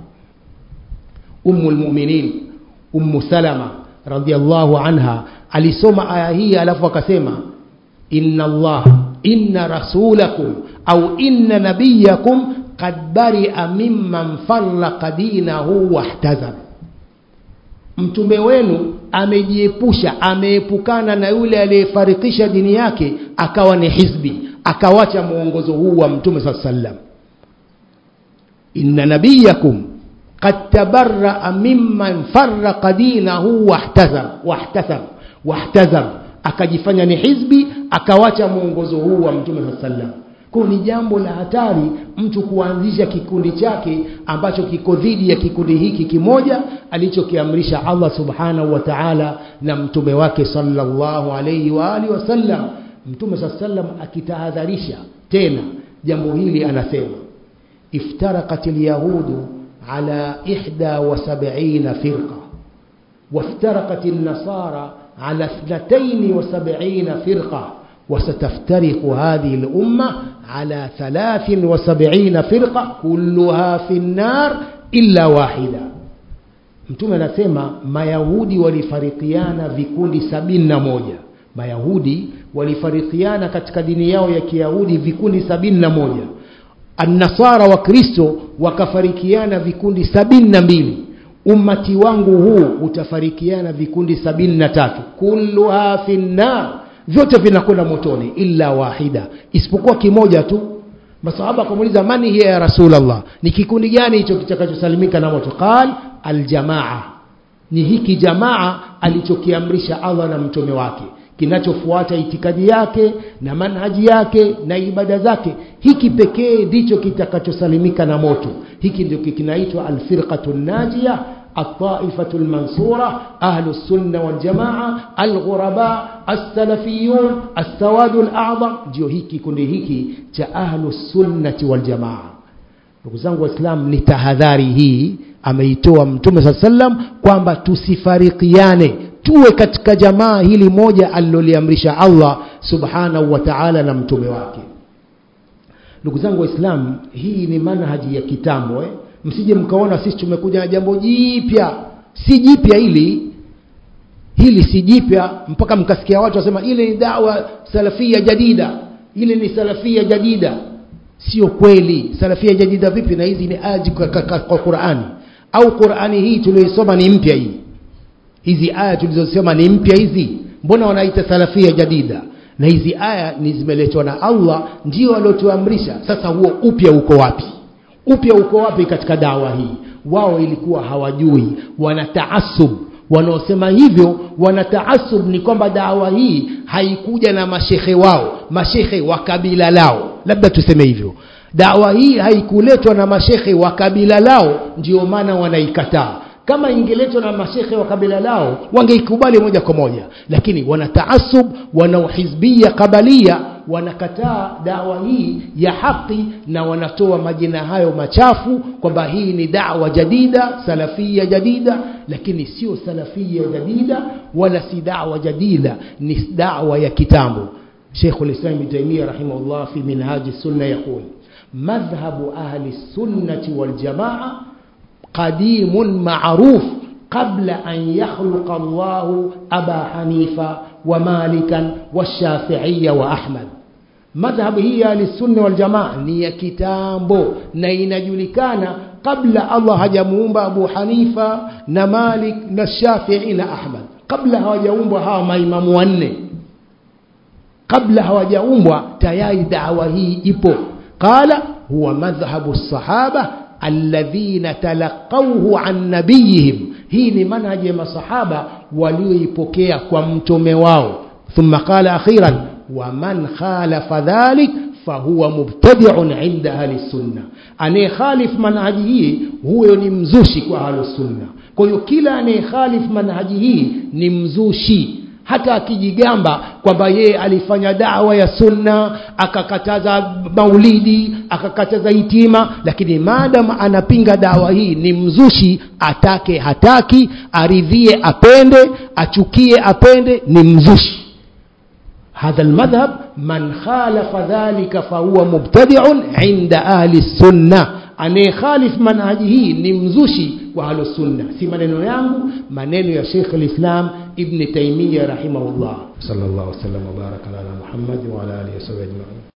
ummul mu'minin ummu salama radhiallahu anha alisoma aya hii alafu akasema inna Allah inna rasulakum au inna nabiyakum qad bari'a mimman farraqa dinahu wahtazab mtume wenu amejiepusha ameepukana na yule aliyefarikisha dini yake akawa ni hizbi akawacha mwongozo huu wa mtume saa sallam inna nabiyakum qad tabarraa mimman farraqa dinahu wahtazab wahtazab wahtazab akajifanya ni hizbi akawacha mwongozo huu wa mtume saa sallam kwa ni jambo la hatari mtu kuanzisha kikundi chake ambacho kiko dhidi ya kikundi hiki kimoja alichokiamrisha Allah subhanahu wa ta'ala na mtume wake sallallahu alayhi wa alihi wasallam mtume sallam akitahadharisha tena jambo hili anasema iftaraqat alyahudu ala 71 firqa وافترقت النصارى على 72 فرقه وستفترق هذه الأمة على ثلاث وسبعين فرقة كلها في النار إلا واحدة mtume anasema mayahudi walifarikiana vikundi sabini na moja mayahudi walifarikiana katika dini yao ya kiyahudi vikundi sabini na moja annasara wa kristo wakafarikiana vikundi sabini na mbili ummati wangu huu utafarikiana vikundi sabini na tatu kulluha fi nnar vyote vinakwenda motoni illa wahida isipokuwa kimoja tu masahaba akamuuliza mani hiya ya rasulllah ni kikundi gani hicho kitakachosalimika na moto qal aljamaa ni hiki jamaa alichokiamrisha allah na mtume wake kinachofuata itikadi yake na manhaji yake na ibada zake hiki pekee ndicho kitakachosalimika na moto hiki ndio kinaitwa alfirqatu najia الطائفة المنصورة أهل السنة والجماعة الغرباء السلفيون السواد الأعظم ndio hiki kundi hiki cha ahlu sunnati waljamaa ndugu zangu waislam ni tahadhari hii ameitoa mtume saa sallam kwamba tusifarikiane tuwe katika jamaa hili moja aliloliamrisha allah subhanahu wa taala na mtume wake ndugu zangu waislam hii ni manhaji ya kitambo eh? msije mkaona sisi tumekuja na jambo jipya si jipya hili hili si jipya mpaka mkasikia watu wasema ile ni dawa salafia jadida ile ni salafia jadida sio kweli salafia jadida vipi na hizi ni aji kwa, kwa, kwa qurani au qurani hii tulioisoma ni mpya hii hizi aya tulizosema ni mpya hizi mbona wanaita salafia jadida na hizi aya ni zimeletwa na allah ndio waliotuamrisha sasa huo upya uko wapi upya uko wapi katika dawa hii wao ilikuwa hawajui wana taasub wanaosema hivyo wana taasub ni kwamba dawa hii haikuja na mashehe wao mashehe wa kabila lao labda tuseme hivyo dawa hii haikuletwa na mashehe wa kabila lao ndio maana wanaikataa kama ingeletwa na mashekhe wa kabila lao wangeikubali moja kwa moja lakini wana taasub wana uhizbia kabalia wanakataa dawa hii ya haki na wanatoa majina hayo machafu kwamba hii ni dawa jadida salafia jadida lakini sio salafia jadida wala si dawa jadida ni dawa ya kitambo شيخ الإسلام ابن تيمية رحمه الله في منهاج السنة يقول مذهب أهل السنة والجماعة قديم معروف قبل أن يخلق الله أبا حنيفة ومالكا والشافعية وأحمد madhhabu hii ya ahlisunna waljamaa ni ya kitambo na inajulikana kabla allah hajamuumba abu hanifa na malik na shafii na ahmad kabla hawajaumbwa hawa maimamu wanne kabla hawajaumbwa tayari dawa hii ipo qala huwa madhhabu sahaba alladhina talaqauhu an nabiyihim hii ni manhaji ya masahaba walioipokea kwa mtume wao thumma qala akhiran waman khalafa dhalik fahuwa mubtadiun inda ahli sunna anayekhalif manhaji hii huyo ni mzushi kwa ahli sunna kwa hiyo kila anayekhalif manhaji hii ni mzushi hata akijigamba kwamba yeye alifanya dawa ya sunna akakataza maulidi akakataza hitima lakini maadam anapinga dawa hii ni mzushi atake hataki aridhie apende achukie apende ni mzushi هذا المذهب من خالف ذلك فهو مبتدع عند أهل السنة anayekhalif manhaji hii ni mzushi wa ahlusunna si maneno yangu maneno ya shekh lislam ibni taimiya rahimahullah sal llah wasalam wabaraka ala muhammadi waala alihi wasabi ajmain